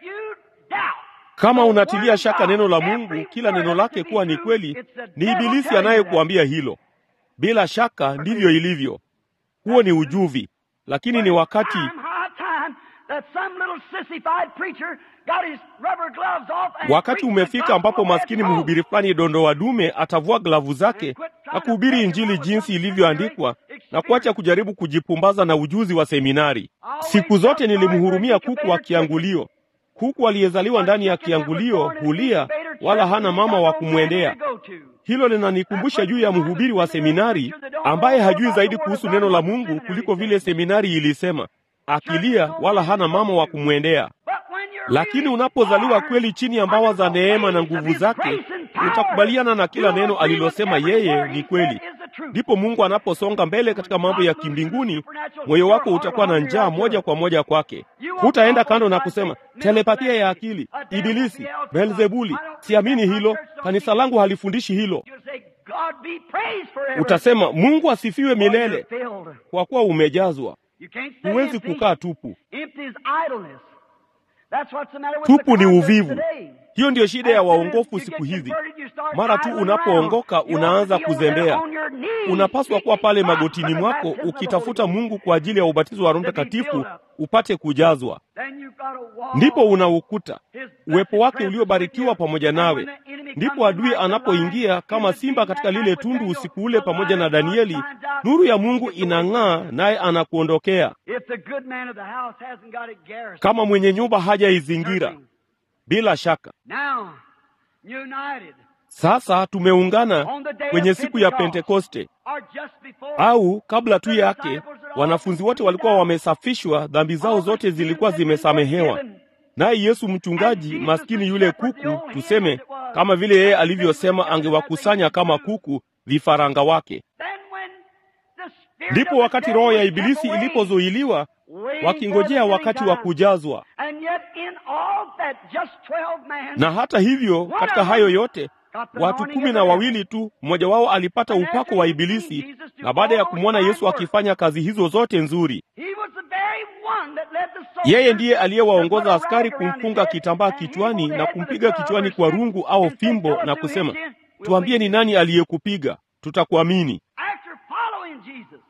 Kama unatilia shaka neno la Mungu, kila neno lake kuwa ni kweli, ni ibilisi anayekuambia hilo. Bila shaka ndivyo ilivyo. Huo ni ujuvi, lakini ni wakati wakati umefika ambapo maskini mhubiri fulani dondoa dume atavua glavu zake na kuhubiri Injili jinsi ilivyoandikwa na kuacha kujaribu kujipumbaza na ujuzi wa seminari. Siku zote nilimhurumia kuku wa kiangulio. Kuku aliyezaliwa ndani ya kiangulio hulia, wala hana mama wa kumwendea. Hilo linanikumbusha juu ya mhubiri wa seminari ambaye hajui zaidi kuhusu neno la Mungu kuliko vile seminari ilisema, akilia wala hana mama wa kumwendea. Lakini unapozaliwa kweli chini ya mbawa za neema na nguvu zake, utakubaliana na kila neno alilosema yeye ni kweli. Ndipo Mungu anaposonga mbele katika mambo ya kimbinguni, moyo wako utakuwa na njaa moja kwa moja kwake. Hutaenda kando na kusema telepathia ya akili, Ibilisi, Beelzebuli, siamini hilo, kanisa langu halifundishi hilo. Utasema Mungu asifiwe milele, kwa kuwa umejazwa. Huwezi kukaa tupu. Tupu ni uvivu. Hiyo ndiyo shida ya waongofu siku hizi. Mara tu unapoongoka unaanza kuzembea. Unapaswa kuwa pale magotini mwako ukitafuta Mungu kwa ajili ya ubatizo wa Roho Mtakatifu upate kujazwa. Ndipo unaukuta uwepo wake uliobarikiwa pamoja nawe. Ndipo adui anapoingia kama simba katika lile tundu usiku ule pamoja na Danieli, nuru ya Mungu inang'aa, naye anakuondokea. Kama mwenye nyumba hajaizingira bila shaka. Sasa tumeungana kwenye siku ya Pentekoste, au kabla tu yake, wanafunzi wote walikuwa wamesafishwa, dhambi zao zote zilikuwa zimesamehewa. Naye Yesu mchungaji maskini, yule kuku, tuseme kama vile yeye alivyosema, angewakusanya kama kuku vifaranga wake. Ndipo wakati roho ya Ibilisi ilipozuiliwa wakingojea wakati wa kujazwa. Na hata hivyo, katika hayo yote watu kumi na wawili tu, mmoja wao alipata upako wa Ibilisi, na baada ya kumwona Yesu akifanya kazi hizo zote nzuri, yeye ndiye aliyewaongoza askari kumfunga kitambaa kichwani na kumpiga kichwani kwa rungu au fimbo na kusema, tuambie ni nani aliyekupiga, tutakuamini. After following Jesus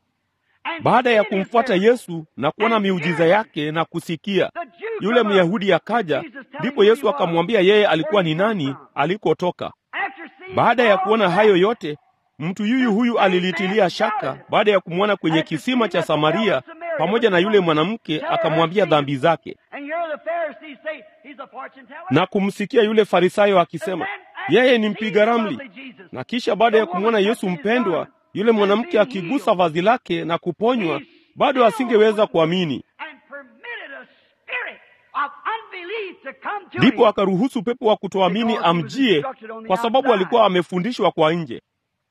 and Baada ya seeing his kumfuata miracles, Yesu na kuona miujiza yake na kusikia, the Jew yule come up, Myahudi akaja, Jesus telling ndipo who Yesu he was, akamwambia yeye alikuwa where ni he come nani, from. alikotoka. After seeing Baada ya all kuona that, hayo yote, mtu yuyu huyu alilitilia shaka baada ya kumwona kwenye kisima cha Samaria pamoja na yule mwanamke, akamwambia dhambi zake and you hear the Pharisees say he's a fortune teller. na kumsikia yule Farisayo akisema And then yeye after ni seeing mpiga the ramli. lovely Jesus, Na kisha baada ya kumwona Yesu mpendwa, yule mwanamke akigusa vazi lake na kuponywa, bado asingeweza kuamini. and permitted a spirit of unbelief to come to Ndipo him. akaruhusu pepo wa kutoamini amjie, kwa sababu alikuwa amefundishwa kwa nje.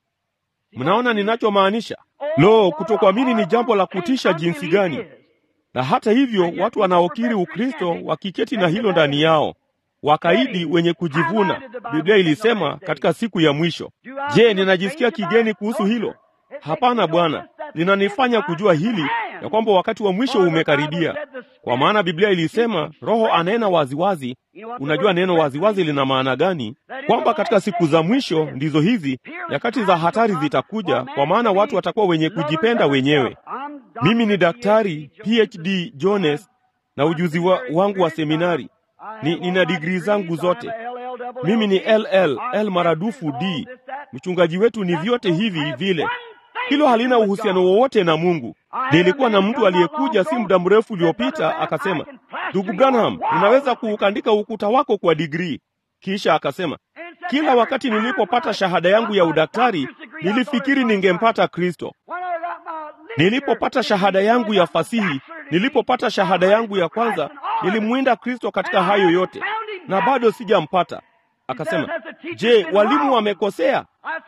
Mnaona ninachomaanisha? Lo, kutokuamini ni jambo la kutisha jinsi gani! Na hata hivyo watu wanaokiri Ukristo wakiketi na hilo ndani yao, wakaidi wenye kujivuna. Biblia ilisema katika siku ya mwisho. Je, ninajisikia kigeni kuhusu hilo? Hapana Bwana, linanifanya kujua hili ya kwamba wakati wa mwisho umekaribia, kwa maana Biblia ilisema Roho anena waziwazi. Unajua neno waziwazi lina maana gani? Kwamba katika siku za mwisho ndizo hizi nyakati za hatari zitakuja, kwa maana watu watakuwa wenye kujipenda wenyewe. Mimi ni daktari PhD Jones na ujuzi wa, wangu wa seminari ni, nina digrii zangu zote. Mimi ni LL L maradufu D. Mchungaji wetu ni vyote hivi vile. Hilo halina uhusiano wowote na Mungu. Nilikuwa na mtu aliyekuja si muda mrefu uliopita akasema, ndugu Branham, unaweza kuukandika ukuta wako kwa digrii. Kisha akasema, kila wakati nilipopata shahada yangu ya udaktari nilifikiri ningempata Kristo. Nilipopata shahada yangu ya fasihi, nilipopata shahada yangu ya kwanza, nilimwinda Kristo katika hayo yote na bado sijampata. Akasema, je, walimu wamekosea?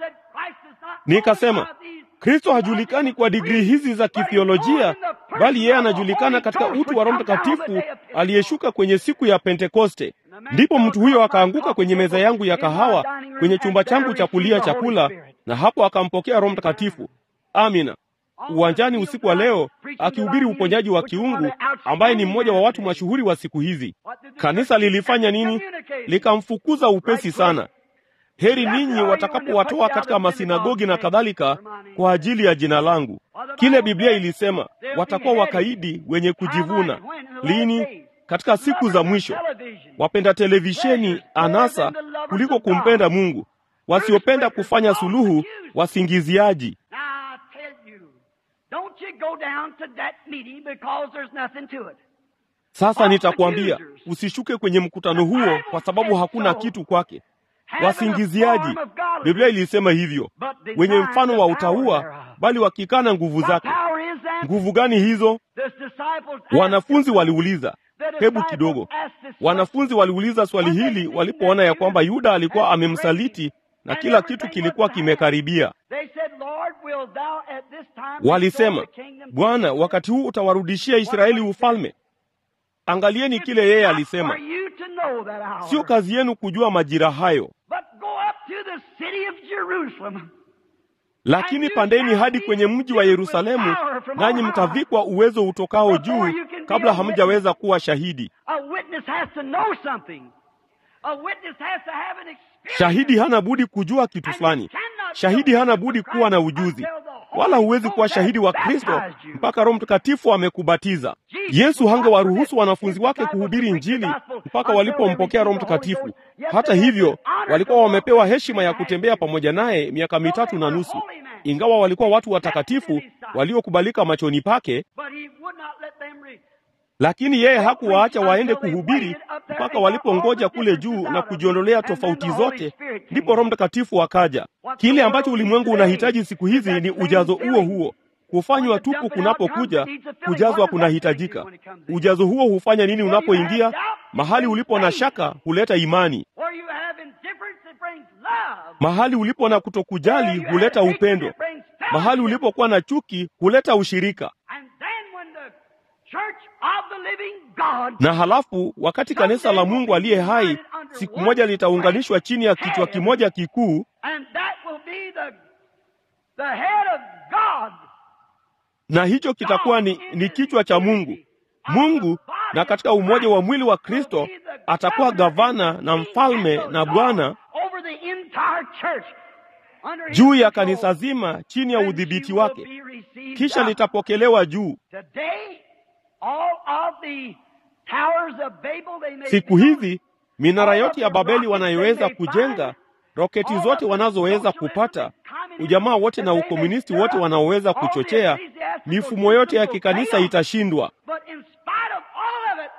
Nikasema, Kristo hajulikani kwa digrii hizi za kithiolojia, bali yeye anajulikana katika utu wa Roho Mtakatifu aliyeshuka kwenye siku ya Pentekoste. Ndipo mtu huyo akaanguka kwenye meza yangu ya kahawa kwenye chumba changu cha kulia chakula, na hapo akampokea Roho Mtakatifu. Amina. Uwanjani usiku wa leo akihubiri uponyaji wa kiungu, ambaye ni mmoja wa watu mashuhuri wa siku hizi. Kanisa lilifanya nini? Likamfukuza upesi sana. Heri ninyi watakapowatoa katika masinagogi na kadhalika kwa ajili ya jina langu. Kile Biblia ilisema, watakuwa wakaidi wenye kujivuna. Lini? Katika siku za mwisho, wapenda televisheni, anasa kuliko kumpenda Mungu, wasiopenda kufanya suluhu, wasingiziaji. Sasa nitakwambia usishuke kwenye mkutano huo, kwa sababu hakuna kitu kwake. Wasingiziaji, Biblia ilisema hivyo, wenye mfano wa utauwa, bali wakikana nguvu zake. Nguvu gani hizo? Wanafunzi waliuliza. Hebu kidogo, wanafunzi waliuliza swali hili walipoona ya kwamba Yuda alikuwa amemsaliti na kila kitu kilikuwa kimekaribia. Walisema, Bwana, wakati huu utawarudishia Israeli ufalme? Angalieni kile yeye alisema, sio kazi yenu kujua majira hayo, lakini pandeni hadi kwenye mji wa Yerusalemu, nanyi mtavikwa uwezo utokao juu, kabla hamjaweza kuwa shahidi. Shahidi hana budi kujua kitu fulani. Shahidi hana budi kuwa na ujuzi, wala huwezi kuwa shahidi wa Kristo mpaka Roho Mtakatifu amekubatiza. Yesu hangewaruhusu wanafunzi wake kuhubiri Injili mpaka walipompokea Roho Mtakatifu. Hata hivyo, walikuwa wamepewa heshima ya kutembea pamoja naye miaka mitatu na nusu, ingawa walikuwa watu watakatifu waliokubalika machoni pake lakini yeye hakuwaacha waende kuhubiri mpaka walipongoja kule juu na kujiondolea tofauti zote, ndipo Roho Mtakatifu akaja. Kile ambacho ulimwengu unahitaji siku hizi ni ujazo huo huo. Kufanywa tupu kunapokuja, kujazwa kunahitajika. Ujazo huo hufanya nini unapoingia? Mahali ulipo na shaka huleta imani. Mahali ulipo na kutokujali huleta upendo. Mahali ulipokuwa na chuki huleta ushirika. Na halafu wakati kanisa la Mungu aliye hai siku moja litaunganishwa chini ya kichwa kimoja kikuu, na hicho kitakuwa ni, ni kichwa cha Mungu. Mungu na katika umoja wa mwili wa Kristo atakuwa gavana na mfalme na Bwana church under his juu ya control. kanisa zima chini ya Then udhibiti she will wake, be received kisha up. litapokelewa juu. Today, all of the towers of Babel they may Siku build, hizi minara yote ya Babeli wanayoweza kujenga, roketi zote wanazoweza kupata, ujamaa wote na ukomunisti wote wanaoweza kuchochea, mifumo yote ya kikanisa itashindwa. But in spite of all of it,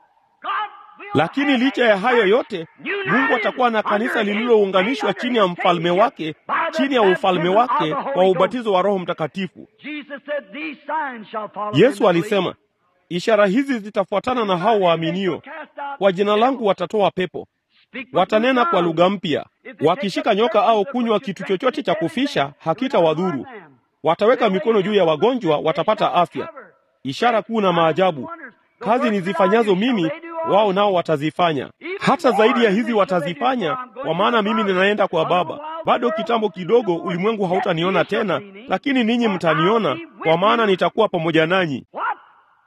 God will Lakini have licha a ya hayo church yote, Mungu atakuwa na kanisa lililounganishwa chini ya mfalme wake, chini ya ufalme wake kwa ubatizo wa Roho Mtakatifu. Jesus said, These signs shall follow Yesu them that alisema, believe." ishara hizi zitafuatana na hao waaminio, kwa jina langu watatoa pepo, Speak with watanena new kwa tongues. lugha mpya, wakishika nyoka au kunywa kitu chochote cha kufisha hakitawadhuru, wataweka mikono juu ya wagonjwa, watapata afya. Ishara kuu na maajabu, kazi nizifanyazo mimi, wao nao watazifanya. Hata zaidi ya hizi watazifanya, kwa maana mimi ninaenda kwa Baba. Bado kitambo kidogo, ulimwengu hautaniona tena, lakini ninyi mtaniona, kwa maana nitakuwa pamoja nanyi. What?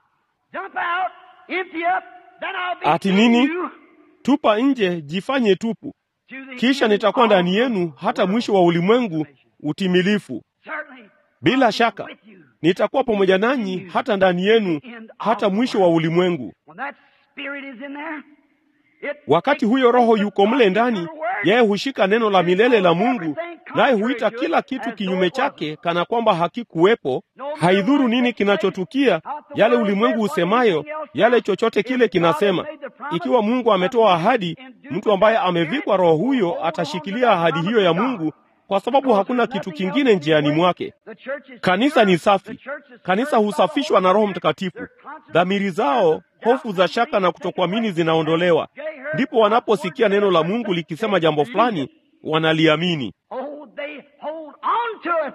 Jump out, empty up, then I'll be Ati in nini? you Tupa nje, jifanye tupu, to the kisha end nitakuwa of ndani the yenu world. hata mwisho wa ulimwengu utimilifu. Certainly, Bila I'll be shaka with you. nitakuwa pamoja nanyi hata ndani yenu hata mwisho wa ulimwengu. When that spirit is in there, it Wakati takes huyo Roho the yuko mle ndani, eternal word yeye hushika neno la milele la Mungu, naye huita kila kitu kinyume chake kana kwamba hakikuwepo. Haidhuru nini kinachotukia, yale ulimwengu usemayo, yale chochote kile kinasema. Ikiwa Mungu ametoa ahadi, mtu ambaye amevikwa Roho huyo atashikilia ahadi hiyo ya Mungu, kwa sababu hakuna kitu kingine njiani mwake. The church is Kanisa ni pure. safi. The church is Kanisa pure. husafishwa na Roho Mtakatifu. Dhamiri zao, hofu za shaka na kutokuamini zinaondolewa. Ndipo wanaposikia neno la Mungu likisema jambo fulani, wanaliamini. Oh, they hold on to it.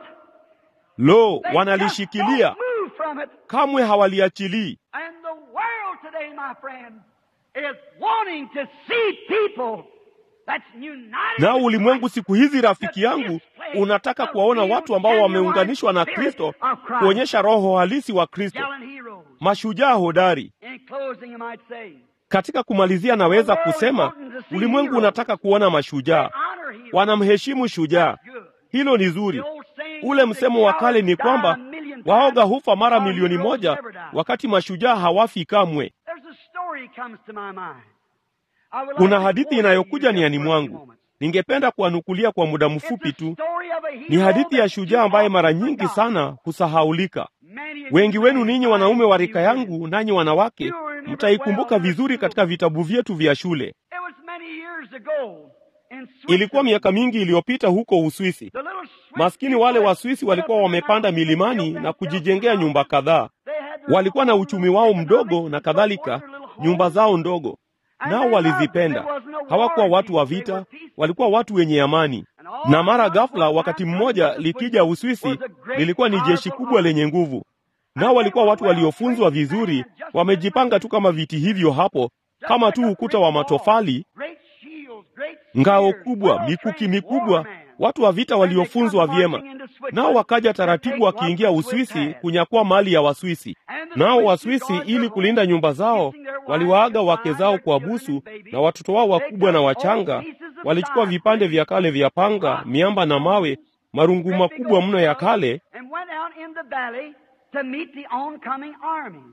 Lo, They wanalishikilia, just don't move from it. kamwe hawaliachilii. And the world today, my friend, is wanting to see people that's united Nao with ulimwengu Christ. siku hizi, rafiki yangu, unataka kuwaona watu ambao wameunganishwa na Kristo, kuonyesha roho halisi wa Kristo, Gallant heroes. mashujaa hodari. In closing, I might say, Katika kumalizia, naweza kusema ulimwengu unataka kuona mashujaa, honor heroes. wanamheshimu shujaa. That's good. Hilo ni The zuri. old saying Ule is msemo wa that kale ni cowards kwamba die a million waoga times, hufa mara while milioni heroes moja, never die. wakati mashujaa hawafi kamwe. There's a story comes to my mind. I would like Kuna to hadithi quote it inayokuja to you niani just for a few mwangu, moments. ningependa kuwanukulia kwa muda It's mfupi a tu. story of a hero Ni hadithi ya that's shujaa too ambaye mara often nyingi forgotten. sana husahaulika. Many of Wengi you wenu men, ninyi wanaume wa rika you women, yangu, nanyi wanawake, mtaikumbuka vizuri katika vitabu vyetu vya shule. It was many years ago in Ilikuwa Switzerland. miaka mingi iliyopita huko Uswisi. The little Swiss Maskini wale people Waswisi that walikuwa put up in the wamepanda mountains, milimani built na themselves kujijengea nyumba houses. kadhaa. They had their Walikuwa na own uchumi little wao mdogo economics na and so forth, kadhalika, their little nyumba homes. zao ndogo, And nao they loved it. walizipenda. There wasn't a war Hawakuwa watu wa people, they vita, were peaceful. walikuwa watu wenye amani. And all Na mara of a sudden, ghafla, one wakati time, mmoja Switzerland likija was Uswisi, a great, lilikuwa ni jeshi powerful kubwa army. lenye nguvu, nao walikuwa watu waliofunzwa vizuri, wamejipanga tu kama viti hivyo hapo, kama tu ukuta wa matofali, Great shields, great ngao spears, kubwa, well-trained mikuki mikubwa, warmen. watu wa vita And they come waliofunzwa vyema. marching into Switzerland Nao wakaja to taratibu take what wakiingia the Swiss Uswisi had. kunyakua mali ya Waswisi. And the Nao Swiss Waswisi, guard ili their kulinda homes, nyumba zao, kissing their wives, waliwaaga their wake wives, zao their kwa children busu and babies. na watoto wao They wakubwa na took wachanga. old pieces of Walichukua side vipande plates, vya kale vya panga, rocks, miamba na mawe, marungu great big makubwa old mno ya stones, kale, and went out in the valley to meet the oncoming army.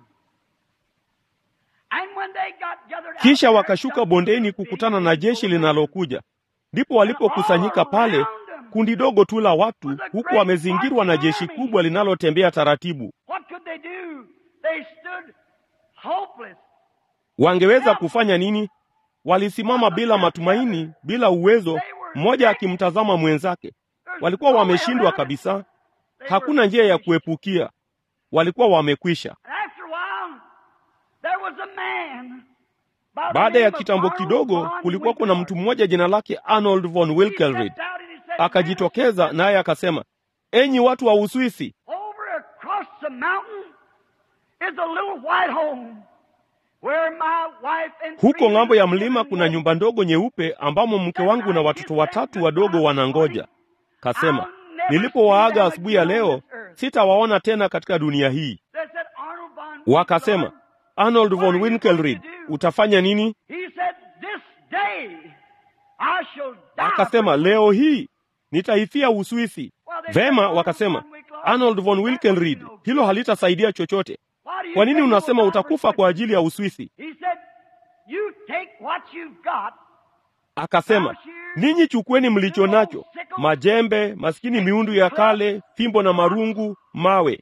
And when they got gathered out kisha there, wakashuka just bondeni a kukutana big na jeshi little linalokuja. Ndipo walipokusanyika pale, kundi dogo tu la watu, huku wamezingirwa na jeshi kubwa linalotembea taratibu. What could they do? They stood hopeless. Wangeweza kufanya nini? Walisimama bila matumaini, bila uwezo, mmoja akimtazama mwenzake. Walikuwa wameshindwa kabisa, They were hakuna njia ya finished. kuepukia. Walikuwa wamekwisha. And after a while, there was a man. by the Baada ya name of kitambo Arnold kidogo, von kulikuwa kuna mtu Winkelried. mmoja jina lake Arnold von He Wilkelried. stepped out and he said, Akajitokeza naye akasema, enyi watu wa Uswisi, Over across the mountain is a little white home where my wife and huko three ng'ambo ya little mlima children kuna live. nyumba ndogo nyeupe ambamo mke wangu na watoto watatu wadogo wanangoja. Kasema, nilipowaaga asubuhi ya leo, sitawaona tena katika dunia hii. They said, Arnold von Wakasema, Winkelried, Arnold von Winkelried, utafanya nini? He said, This day I shall die. Akasema, for you." leo hii nitaifia Uswisi. Vema, wakasema Arnold von Wilkenried, hilo halitasaidia chochote. Kwa nini unasema utakufa kwa ajili ya Uswisi? Akasema, ninyi chukueni mlicho nacho, majembe, maskini, miundu ya kale, fimbo na marungu, mawe.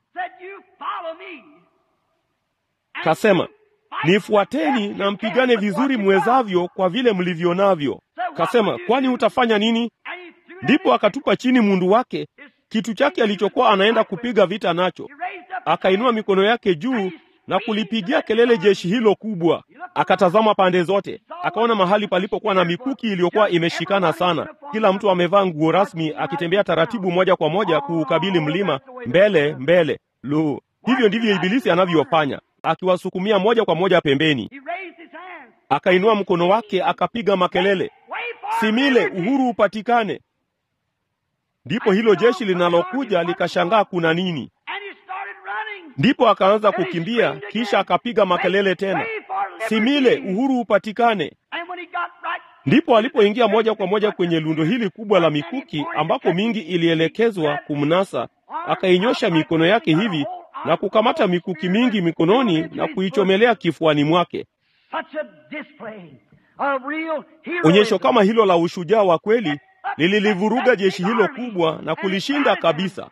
Kasema, nifuateni na mpigane vizuri mwezavyo kwa vile mlivyo navyo. Kasema, kwani utafanya nini? Ndipo akatupa chini mundu wake, kitu chake alichokuwa anaenda kupiga vita nacho. Akainua mikono yake juu na kulipigia kelele jeshi hilo kubwa. Akatazama pande zote, akaona mahali palipokuwa na mikuki iliyokuwa imeshikana sana, kila mtu amevaa nguo rasmi, akitembea taratibu moja kwa moja kuukabili mlima, mbele mbele. Lo, hivyo ndivyo Ibilisi anavyofanya, akiwasukumia moja kwa moja pembeni. Akainua mkono wake akapiga makelele, simile, uhuru upatikane. Ndipo hilo jeshi linalokuja likashangaa kuna nini. Ndipo akaanza kukimbia, kisha akapiga makelele tena, simile, uhuru upatikane. Ndipo alipoingia moja kwa moja kwenye lundo hili kubwa la mikuki, ambapo mingi ilielekezwa kumnasa, akainyosha mikono yake hivi na kukamata mikuki mingi mikononi na kuichomelea kifuani mwake. Onyesho kama hilo la ushujaa wa kweli lililivuruga jeshi hilo kubwa na kulishinda kabisa.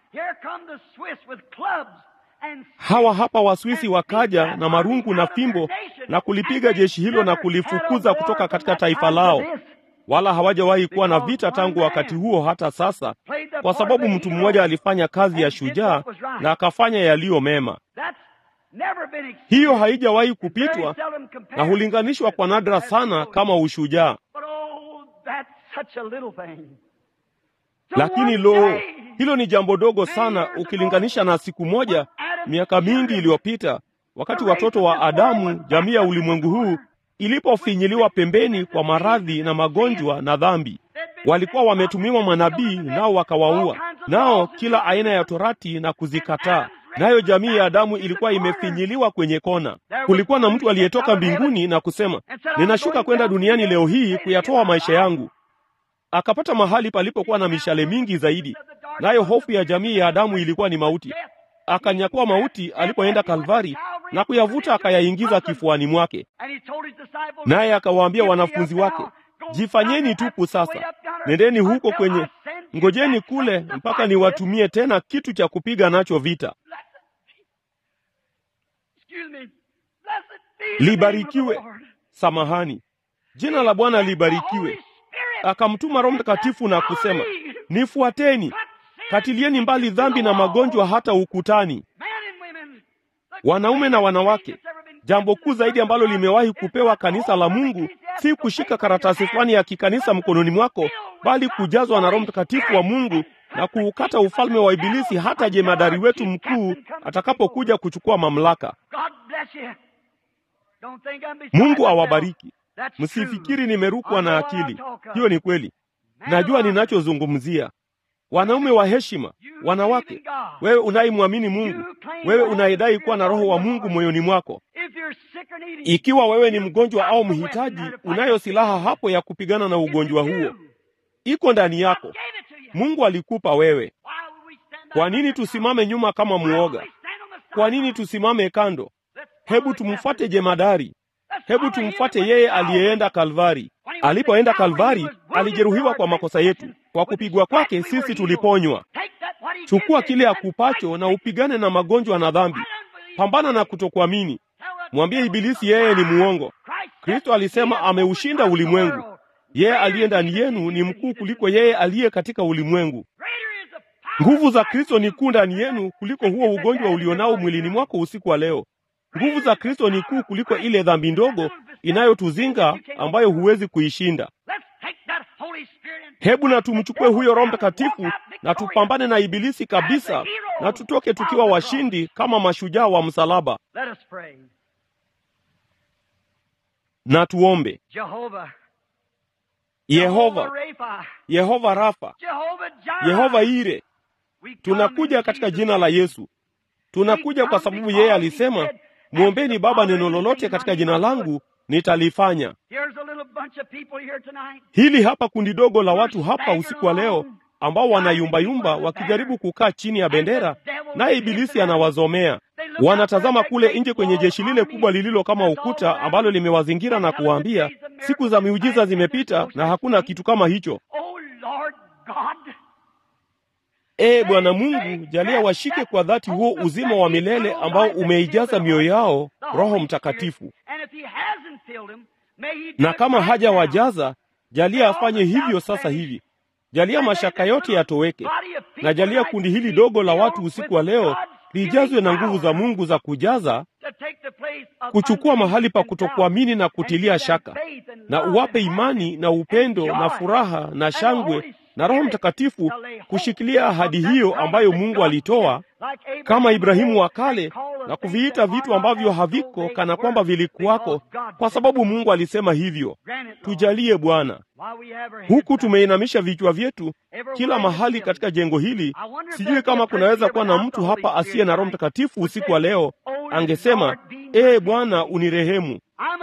Hawa hapa Waswisi wakaja na marungu na fimbo na kulipiga jeshi hilo na kulifukuza kutoka katika taifa lao, wala hawajawahi kuwa na vita tangu wakati huo hata sasa, kwa sababu mtu mmoja alifanya kazi ya shujaa na akafanya yaliyo mema. Hiyo haijawahi kupitwa na hulinganishwa kwa nadra sana kama ushujaa. Lakini lo, hilo ni jambo dogo sana ukilinganisha na siku moja miaka mingi iliyopita, wakati watoto wa Adamu, jamii ya ulimwengu huu, ilipofinyiliwa pembeni kwa maradhi na magonjwa na dhambi. Walikuwa wametumiwa manabii, nao wakawaua, nao kila aina ya torati na kuzikataa. Nayo jamii ya Adamu ilikuwa imefinyiliwa kwenye kona. Kulikuwa na mtu aliyetoka mbinguni na kusema, ninashuka kwenda duniani leo hii kuyatoa maisha yangu akapata mahali palipokuwa na mishale mingi zaidi, nayo hofu ya jamii ya Adamu ilikuwa ni mauti. Akanyakua mauti alipoenda Kalvari na kuyavuta akayaingiza kifuani mwake, naye akawaambia wanafunzi wake, jifanyeni tupu sasa, nendeni huko kwenye, ngojeni kule mpaka niwatumie tena kitu cha kupiga nacho vita. Libarikiwe, samahani, jina la Bwana libarikiwe. Akamtuma Roho Mtakatifu na kusema, nifuateni, katilieni mbali dhambi na magonjwa hata ukutani. Wanaume na wanawake, jambo kuu zaidi ambalo limewahi kupewa kanisa la Mungu si kushika karatasi fulani ya kikanisa mkononi mwako, bali kujazwa na Roho Mtakatifu wa Mungu na kuukata ufalme wa Ibilisi hata jemadari wetu mkuu atakapokuja kuchukua mamlaka. Mungu awabariki. Msifikiri nimerukwa na akili. Hiyo ni kweli, najua ninachozungumzia. Wanaume wa heshima, wanawake, wewe unayemwamini Mungu, wewe unayedai kuwa na Roho wa Mungu moyoni mwako, ikiwa wewe ni mgonjwa au mhitaji, unayo silaha hapo ya kupigana na ugonjwa huo, iko ndani yako. Mungu alikupa wewe. Kwa nini tusimame nyuma kama mwoga? Kwa nini tusimame kando? Hebu tumfuate jemadari. Hebu tumfuate yeye aliyeenda Kalvari. Alipoenda Kalvari, alijeruhiwa kwa makosa yetu, kwa kupigwa kwake sisi tuliponywa. Chukua kile akupacho na upigane na magonjwa na dhambi. Pambana na kutokuamini. Mwambie Ibilisi yeye ni muongo. Kristo alisema ameushinda ulimwengu. Yeye aliye ndani yenu ni mkuu kuliko yeye aliye katika ulimwengu. Nguvu za Kristo ni kuu ndani yenu kuliko huo ugonjwa ulionao mwilini mwako usiku wa leo. Nguvu za Kristo ni kuu kuliko ile dhambi ndogo inayotuzinga ambayo huwezi kuishinda. Hebu na tumchukue huyo Roho Mtakatifu na tupambane na Ibilisi kabisa, na tutoke tukiwa washindi kama mashujaa wa msalaba. Na tuombe. Yehova, Yehova Rafa, Yehova Ire, tunakuja katika jina la Yesu. Tunakuja kwa sababu yeye alisema, mwombeni Baba neno lolote katika jina langu nitalifanya. Hili hapa kundi dogo la watu hapa usiku wa leo ambao wanayumbayumba wakijaribu kukaa chini ya bendera, naye Ibilisi anawazomea. Wanatazama kule nje kwenye jeshi lile kubwa lililo kama ukuta ambalo limewazingira na kuwaambia, siku za miujiza zimepita na hakuna kitu kama hicho. Ee Bwana Mungu, jalia washike kwa dhati huo uzima wa milele ambao umeijaza mioyo yao Roho Mtakatifu, na kama hajawajaza, jalia afanye hivyo sasa hivi. Jalia mashaka yote yatoweke, na jalia kundi hili dogo la watu usiku wa leo lijazwe na nguvu za Mungu za kujaza, kuchukua mahali pa kutokuamini na kutilia shaka, na uwape imani na upendo na furaha na shangwe na Roho Mtakatifu kushikilia ahadi hiyo ambayo Mungu alitoa kama Ibrahimu wa kale na kuviita vitu ambavyo haviko kana kwamba vilikuwako, kwa sababu Mungu alisema hivyo. Tujalie Bwana. Huku tumeinamisha vichwa vyetu kila mahali katika jengo hili, sijui kama kunaweza kuwa na mtu hapa asiye na Roho Mtakatifu usiku wa leo, angesema ee Bwana, unirehemu.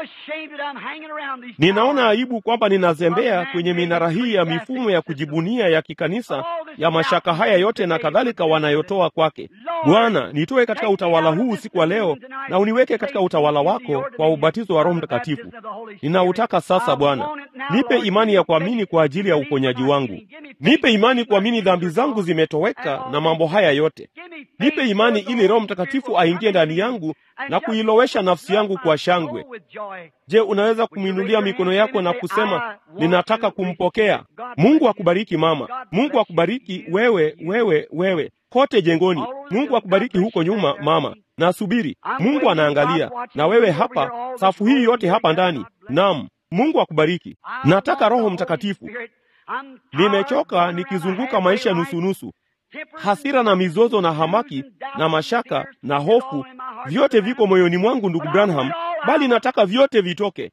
Ninaona aibu kwamba ninazembea kwenye minara hii ya mifumo ya kujibunia ya kikanisa ya mashaka haya yote na kadhalika wanayotoa kwake. Bwana, nitoe katika utawala huu usiku wa leo na uniweke katika utawala wako kwa ubatizo wa Roho Mtakatifu. Ninautaka sasa Bwana. Nipe imani ya kuamini kwa ajili ya uponyaji wangu. Nipe imani kuamini dhambi zangu zimetoweka na mambo haya yote. Nipe imani ili Roho Mtakatifu aingie ndani yangu na kuilowesha nafsi yangu kwa shangwe. Je, unaweza kumwinulia mikono yako na kusema ninataka kumpokea? Mungu akubariki mama. Mungu akubariki wewe, wewe, wewe kote jengoni. Mungu akubariki huko nyuma mama. Na subiri, Mungu anaangalia. Na wewe hapa, safu hii yote hapa ndani. Naam, Mungu akubariki. Nataka Roho Mtakatifu. Nimechoka nikizunguka maisha nusunusu. Hasira na mizozo na hamaki na mashaka na hofu, vyote viko moyoni mwangu, ndugu Branham, bali nataka vyote vitoke.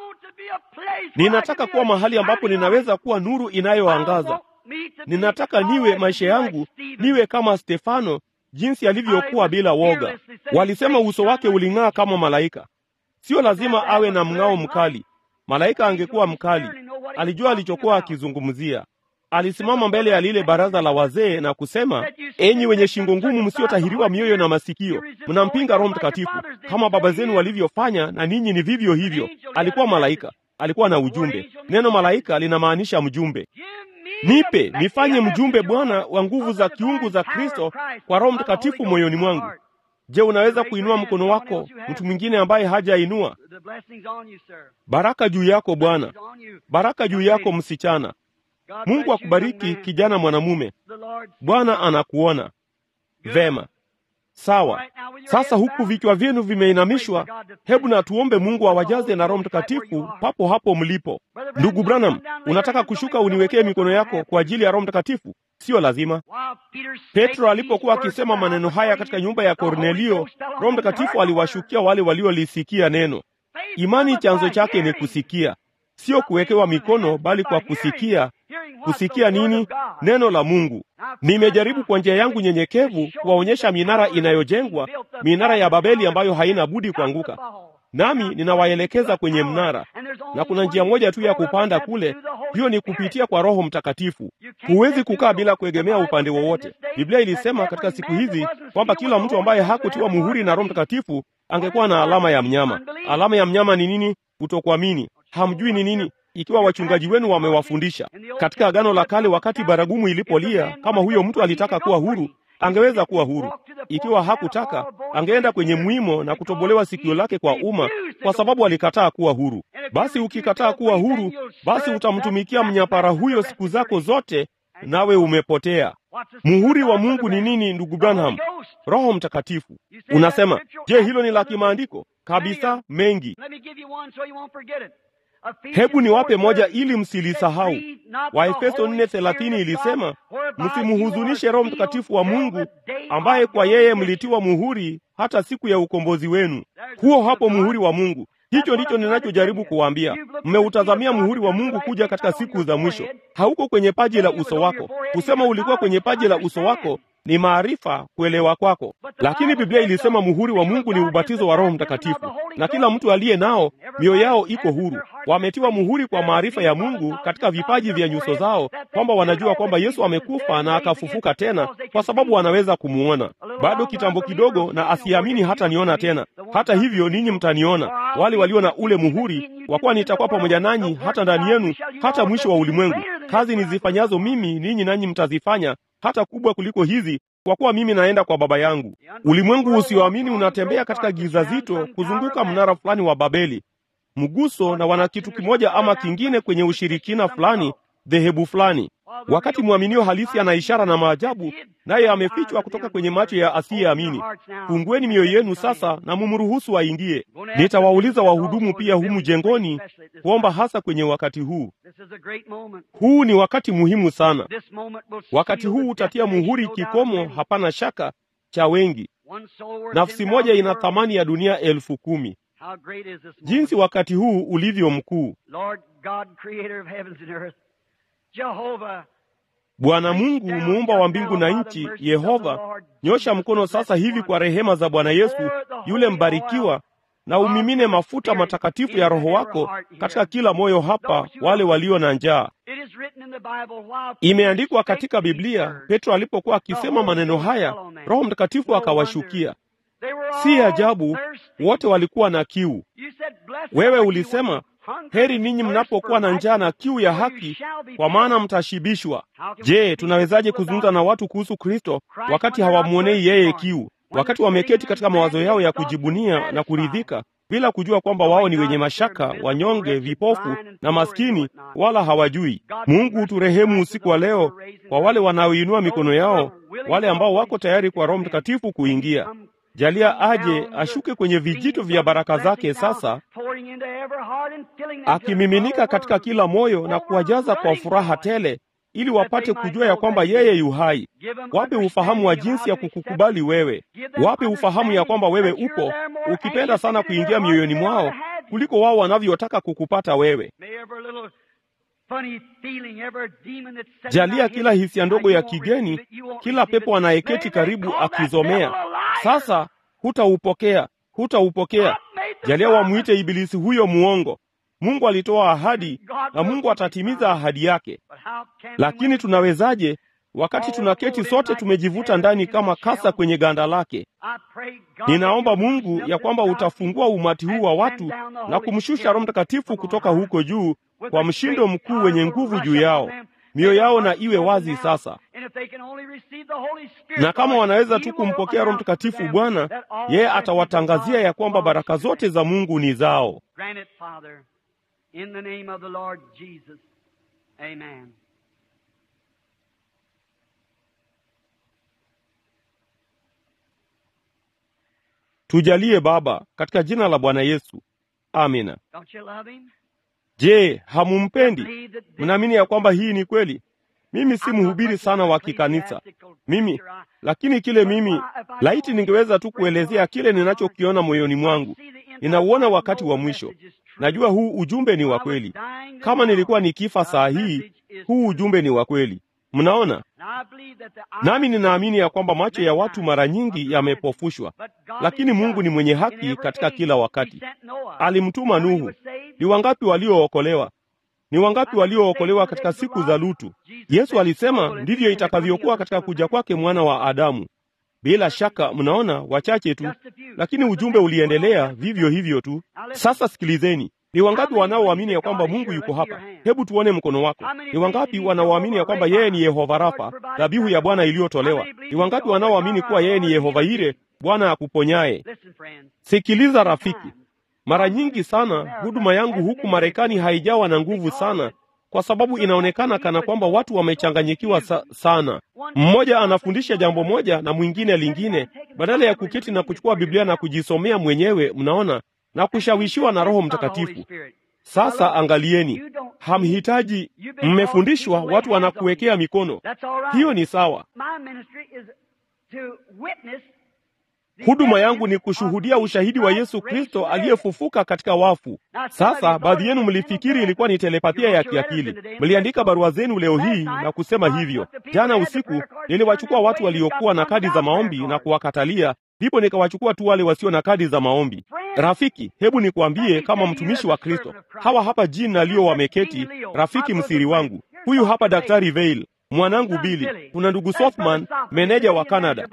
Ninataka kuwa mahali ambapo ninaweza kuwa nuru inayoangaza. Ninataka niwe maisha yangu niwe kama Stefano, jinsi alivyokuwa bila woga. Walisema uso wake uling'aa kama malaika. Sio lazima awe na mng'ao mkali. Malaika angekuwa mkali, alijua alichokuwa akizungumzia. Alisimama mbele ya lile baraza la wazee na kusema, enyi wenye shingo ngumu, msiotahiriwa mioyo na masikio, mnampinga Roho Mtakatifu kama baba zenu walivyofanya, na ninyi ni vivyo hivyo. Alikuwa malaika, alikuwa na ujumbe. Neno malaika linamaanisha mjumbe. Nipe nifanye mjumbe, Bwana, wa nguvu za kiungu za Kristo kwa Roho Mtakatifu moyoni mwangu. Je, unaweza kuinua mkono wako, mtu mwingine ambaye hajainua? Baraka juu yako Bwana, baraka juu yako msichana. Mungu akubariki kijana mwanamume. Bwana anakuona vema. Sawa. Sasa huku vichwa vyenu vimeinamishwa, hebu na tuombe Mungu awajaze na Roho Mtakatifu papo hapo mlipo. Ndugu Branham, unataka kushuka uniwekee mikono yako kwa ajili ya Roho Mtakatifu? Siyo lazima. Petro alipokuwa akisema maneno haya katika nyumba ya Kornelio, Roho Mtakatifu aliwashukia wale waliolisikia neno. Imani chanzo chake ni kusikia, sio kuwekewa mikono, bali kwa kusikia. Kusikia nini? Neno la Mungu. Nimejaribu kwa njia yangu nyenyekevu kuwaonyesha minara inayojengwa, minara ya Babeli ambayo haina budi kuanguka. Nami ninawaelekeza kwenye mnara, na kuna njia moja tu ya kupanda kule, hiyo ni kupitia kwa Roho Mtakatifu. Huwezi kukaa bila kuegemea upande wowote. Biblia ilisema katika siku hizi kwamba kila mtu ambaye hakutiwa muhuri na Roho Mtakatifu angekuwa na alama ya mnyama. Alama ya mnyama ni nini? Kutokuamini. Hamjui ni nini? Ikiwa wachungaji wenu wamewafundisha katika Agano la Kale, wakati baragumu ilipolia, kama huyo mtu alitaka kuwa huru, angeweza kuwa huru. Ikiwa hakutaka, angeenda kwenye mwimo na kutobolewa sikio lake kwa umma, kwa sababu alikataa kuwa huru. Basi ukikataa kuwa huru, basi utamtumikia mnyapara huyo siku zako zote, nawe umepotea. Muhuri wa Mungu ni nini, ndugu Branham? Roho Mtakatifu. Unasema, je, hilo ni la kimaandiko? Kabisa, mengi. Hebu niwape moja ili msilisahau. Waefeso 4:30 ilisema, msimhuzunishe Roho Mtakatifu wa Mungu ambaye kwa yeye mlitiwa muhuri hata siku ya ukombozi wenu. Huo hapo muhuri wa Mungu. Hicho ndicho ninachojaribu kuwaambia. Mmeutazamia muhuri wa Mungu kuja katika siku za mwisho. Hauko kwenye paji la uso wako. Kusema ulikuwa kwenye paji la uso wako ni maarifa kuelewa kwako. Lakini Biblia ilisema muhuri wa Mungu ni ubatizo wa Roho Mtakatifu, na kila mtu aliye nao mioyo yao iko huru, wametiwa muhuri kwa maarifa ya Mungu katika vipaji vya nyuso zao, kwamba wanajua kwamba Yesu amekufa na akafufuka tena, kwa sababu wanaweza kumuona. Bado kitambo kidogo, na asiamini hata niona tena. Hata hivyo ninyi mtaniona, wale walio na ule muhuri, kwa kuwa nitakuwa pamoja nanyi hata ndani yenu, hata mwisho wa ulimwengu. Kazi nizifanyazo mimi, ninyi nanyi mtazifanya, hata kubwa kuliko hizi, kwa kuwa mimi naenda kwa Baba yangu. Ulimwengu usioamini unatembea katika giza zito kuzunguka mnara fulani wa Babeli, mguso, na wana kitu kimoja ama kingine kwenye ushirikina fulani, dhehebu fulani wakati mwaminio halisi ana ishara na maajabu, naye amefichwa kutoka kwenye macho ya asiyeamini. Fungueni mioyo yenu sasa na mumruhusu aingie. Nitawauliza wahudumu pia humu jengoni kuomba, hasa kwenye wakati huu. Huu ni wakati muhimu sana. Wakati huu utatia muhuri kikomo, hapana shaka, cha wengi. Nafsi moja ina thamani ya dunia elfu kumi. Jinsi wakati huu ulivyo mkuu! Bwana Mungu muumba wa mbingu na nchi, Yehova, nyosha mkono sasa hivi kwa rehema za Bwana Yesu yule mbarikiwa, na umimine mafuta matakatifu ya Roho wako katika kila moyo hapa, wale walio na njaa. Imeandikwa katika Biblia, Petro alipokuwa akisema maneno haya, Roho Mtakatifu akawashukia. Si ajabu, wote walikuwa na kiu. Wewe ulisema Heri ninyi mnapokuwa na njaa na kiu ya haki, kwa maana mtashibishwa. Je, tunawezaje kuzungumza na watu kuhusu Kristo wakati hawamwonei yeye kiu, wakati wameketi katika mawazo yao ya kujibunia na kuridhika, bila kujua kwamba wao ni wenye mashaka, wanyonge, vipofu na maskini, wala hawajui? Mungu uturehemu usiku wa leo kwa wale wanaoinua mikono yao, wale ambao wako tayari kwa Roho Mtakatifu kuingia. Jalia aje ashuke kwenye vijito vya baraka zake sasa, akimiminika katika kila moyo na kuwajaza kwa furaha tele, ili wapate kujua ya kwamba yeye yu hai. Wape ufahamu wa jinsi ya kukukubali wewe, wape ufahamu ya kwamba wewe upo, ukipenda sana kuingia mioyoni mwao kuliko wao wanavyotaka kukupata wewe. Jalia kila hisia ndogo ya kigeni, kila pepo anayeketi karibu akizomea sasa, hutaupokea, hutaupokea. Jalia wamwite ibilisi huyo muongo. Mungu alitoa ahadi na Mungu atatimiza ahadi yake. Lakini tunawezaje wakati tunaketi sote tumejivuta ndani kama kasa kwenye ganda lake? Ninaomba Mungu ya kwamba utafungua umati huu wa watu na kumshusha Roho Mtakatifu kutoka huko juu kwa mshindo mkuu wenye nguvu juu yao. Mioyo yao na iwe wazi sasa, na kama wanaweza tu kumpokea Roho Mtakatifu, Bwana yeye atawatangazia ya kwamba baraka zote za Mungu ni zao. Tujalie Baba, katika jina la Bwana Yesu, amina. Je, hamumpendi? Mnaamini ya kwamba hii ni kweli? Mimi si mhubiri sana wa kikanisa mimi, lakini kile mimi, laiti ningeweza tu kuelezea kile ninachokiona moyoni mwangu. Ninauona wakati wa mwisho. Najua huu ujumbe ni wa kweli. Kama nilikuwa nikifa saa hii, huu ujumbe ni wa kweli. Mnaona, nami ninaamini ya kwamba macho ya watu mara nyingi yamepofushwa, lakini Mungu ni mwenye haki katika kila wakati. Alimtuma Nuhu. Ni wangapi waliookolewa? Ni wangapi waliookolewa katika siku za Lutu? Yesu alisema ndivyo itakavyokuwa katika kuja kwake mwana wa Adamu. Bila shaka, mnaona, wachache tu, lakini ujumbe uliendelea vivyo hivyo tu. Sasa sikilizeni, ni wangapi wanaoamini ya kwamba Mungu yuko hapa? Hebu tuone mkono wako. Ni wangapi wanaoamini ya kwamba yeye ni Yehova Rafa, dhabihu ya Bwana iliyotolewa? Ni wangapi wanaoamini kuwa yeye ni Yehova Ire, Bwana akuponyaye? Sikiliza rafiki, mara nyingi sana huduma yangu huku Marekani haijawa na nguvu sana kwa sababu inaonekana kana kwamba watu wamechanganyikiwa sa sana. Mmoja anafundisha jambo moja na mwingine lingine, badala ya kuketi na kuchukua Biblia na kujisomea mwenyewe, mnaona, na kushawishiwa na Roho Mtakatifu. Sasa angalieni, hamhitaji, mmefundishwa, watu wanakuwekea mikono. Hiyo ni sawa. Huduma yangu ni kushuhudia ushahidi wa Yesu Kristo aliyefufuka katika wafu. Sasa baadhi yenu mlifikiri ilikuwa ni telepathia ya kiakili. Mliandika barua zenu leo hii na kusema hivyo. Jana usiku niliwachukua watu waliokuwa na kadi za maombi na kuwakatalia, ndipo nikawachukua tu wale wasio na kadi za maombi. Rafiki, hebu nikwambie, kama mtumishi wa Kristo, hawa hapa Jean na Leo wameketi, rafiki msiri wangu. Huyu hapa Daktari Veil, mwanangu Billy, kuna ndugu Softman, meneja wa Canada,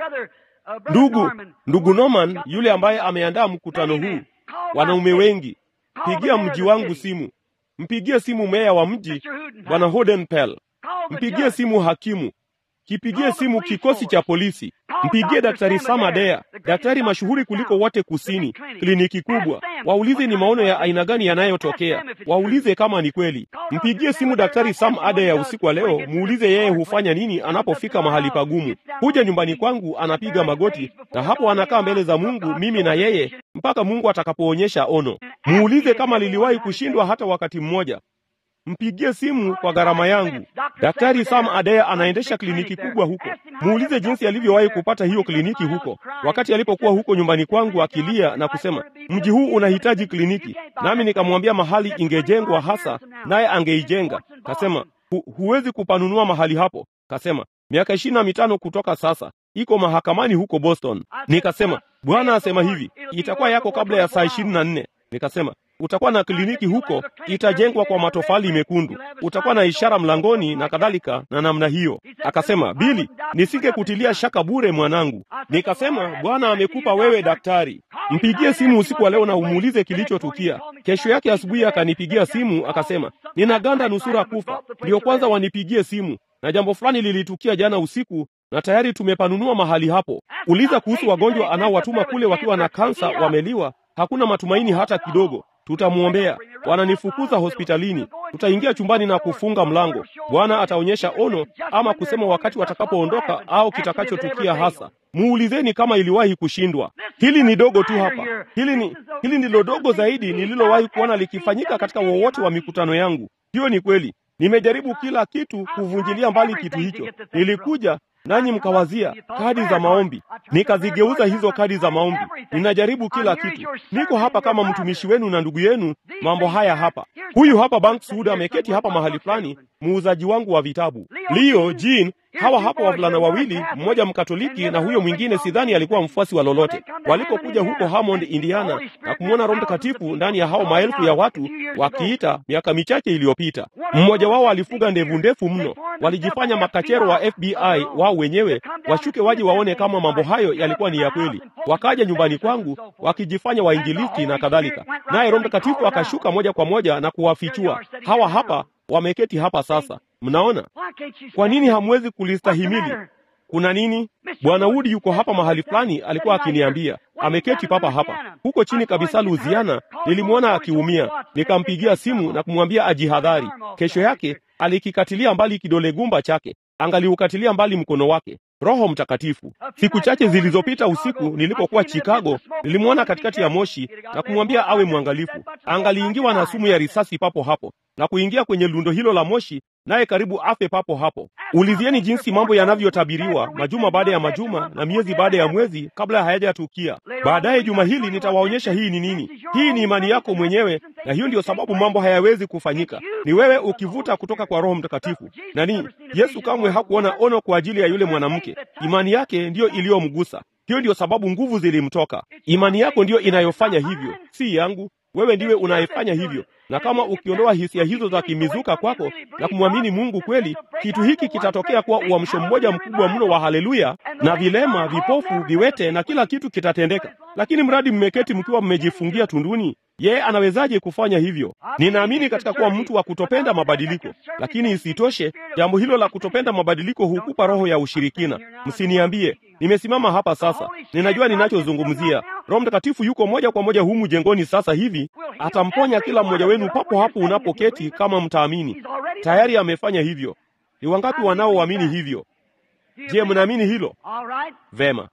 ndugu ndugu Norman yule ambaye ameandaa mkutano huu. Wanaume wengi, pigia mji wangu simu, mpigie simu meya wa mji bwana Hodenpel, mpigie simu hakimu, kipigie simu kikosi cha polisi, mpigie daktari Samadea, daktari mashuhuri kuliko wote kusini, kliniki kubwa. Waulize ni maono ya aina gani yanayotokea, waulize kama ni kweli. Mpigie simu daktari Sam Adea usiku wa leo, muulize yeye hufanya nini anapofika mahali pagumu. Kuja nyumbani kwangu, anapiga magoti na hapo anakaa mbele za Mungu, mimi na yeye, mpaka Mungu atakapoonyesha ono. Muulize kama liliwahi kushindwa hata wakati mmoja. Mpigie simu kwa gharama yangu. Daktari Sam Adea anaendesha kliniki kubwa huko. Muulize jinsi alivyowahi kupata hiyo kliniki huko, wakati alipokuwa huko nyumbani kwangu akilia na kusema, mji huu unahitaji kliniki. Nami nikamwambia mahali ingejengwa hasa, naye angeijenga. Kasema hu, huwezi kupanunua mahali hapo. Kasema miaka ishirini na mitano kutoka sasa iko mahakamani huko Boston. Nikasema Bwana asema hivi, itakuwa yako kabla ya saa ishirini na nne. Nikasema utakuwa na kliniki huko, itajengwa kwa matofali mekundu, utakuwa na ishara mlangoni na kadhalika na namna hiyo. Akasema, Bili, nisingekutilia shaka bure mwanangu. Nikasema, Bwana amekupa wewe daktari, mpigie simu usiku wa leo na umuulize kilichotukia. Kesho yake asubuhi akanipigia simu akasema, ninaganda nusura kufa, ndio kwanza wanipigie simu, na jambo fulani lilitukia jana usiku na tayari tumepanunua mahali hapo. Uliza kuhusu wagonjwa anaowatuma kule wakiwa na kansa, wameliwa, hakuna matumaini hata kidogo. Tutamwombea. Wananifukuza hospitalini, tutaingia chumbani na kufunga mlango. Bwana ataonyesha ono ama kusema wakati watakapoondoka au kitakachotukia hasa. Muulizeni kama iliwahi kushindwa. Hili ni dogo tu hapa, hili ni hili ndilo dogo zaidi nililowahi kuona likifanyika katika wowote wa mikutano yangu. Hiyo ni kweli. Nimejaribu kila kitu kuvunjilia mbali kitu hicho. Nilikuja nanyi mkawazia kadi za maombi, nikazigeuza hizo kadi za maombi. Ninajaribu kila kitu, niko hapa kama mtumishi wenu na ndugu yenu. Mambo haya hapa, huyu hapa Banks Wood ameketi hapa mahali fulani, muuzaji wangu wa vitabu. Leo Jean, hawa hapa wavulana wawili, mmoja Mkatoliki na huyo mwingine sidhani alikuwa mfuasi wa lolote. Walipokuja huko Hammond, Indiana na kumwona Roho Mtakatifu ndani ya hao maelfu ya watu wakiita miaka michache iliyopita, mmoja wao alifuga ndevu ndefu mno. Walijifanya makachero wa FBI wao wenyewe, washuke waje waone kama mambo hayo yalikuwa ni ya kweli. Wakaja nyumbani kwangu wakijifanya wainjilisti na kadhalika, naye Roho Mtakatifu akashuka moja kwa moja na kuwafichua. Hawa hapa wameketi hapa sasa. Mnaona kwa nini hamwezi kulistahimili? Kuna nini? Bwana Wood yuko hapa mahali fulani, alikuwa akiniambia ameketi papa hapa huko chini kabisa Louisiana. Nilimwona akiumia, nikampigia simu na kumwambia ajihadhari. Kesho yake alikikatilia mbali kidole gumba chake, angaliukatilia mbali mkono wake. Roho Mtakatifu. Siku chache zilizopita usiku nilipokuwa Chicago, nilimwona katikati ya moshi na kumwambia awe mwangalifu. Angaliingiwa na sumu ya risasi papo hapo na kuingia kwenye lundo hilo la moshi, naye karibu afe papo hapo. Ulizieni jinsi mambo yanavyotabiriwa majuma baada ya majuma na miezi baada ya mwezi kabla hayajatukia. Baadaye juma hili nitawaonyesha hii ni nini. Hii ni imani yako mwenyewe, na hiyo ndiyo sababu mambo hayawezi kufanyika. Ni wewe ukivuta kutoka kwa Roho Mtakatifu. Nani? Yesu kamwe hakuona ono kwa ajili ya yule mwanamke. Imani yake ndiyo iliyomgusa. Hiyo ndiyo sababu nguvu zilimtoka. Imani yako ndiyo inayofanya hivyo, si yangu. Wewe ndiwe unayefanya hivyo, na kama ukiondoa hisia hizo za kimizuka kwako na kumwamini Mungu kweli, kitu hiki kitatokea kuwa uamsho mmoja mkubwa mno wa haleluya, na vilema, vipofu, viwete na kila kitu kitatendeka. Lakini mradi mmeketi mkiwa mmejifungia tunduni, yeye anawezaje kufanya hivyo? Ninaamini katika kuwa mtu wa kutopenda mabadiliko, lakini isitoshe, jambo hilo la kutopenda mabadiliko hukupa roho ya ushirikina. Msiniambie nimesimama hapa sasa, ninajua ninachozungumzia. Roho Mtakatifu yuko moja kwa moja humu jengoni sasa hivi, atamponya kila mmoja wenu papo hapo unapoketi, kama mtaamini. Tayari amefanya hivyo. Ni wangapi wanaoamini hivyo? Je, mnaamini hilo? Vema,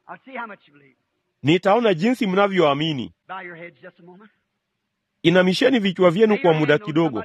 nitaona jinsi mnavyoamini. Inamisheni vichwa vyenu kwa muda kidogo.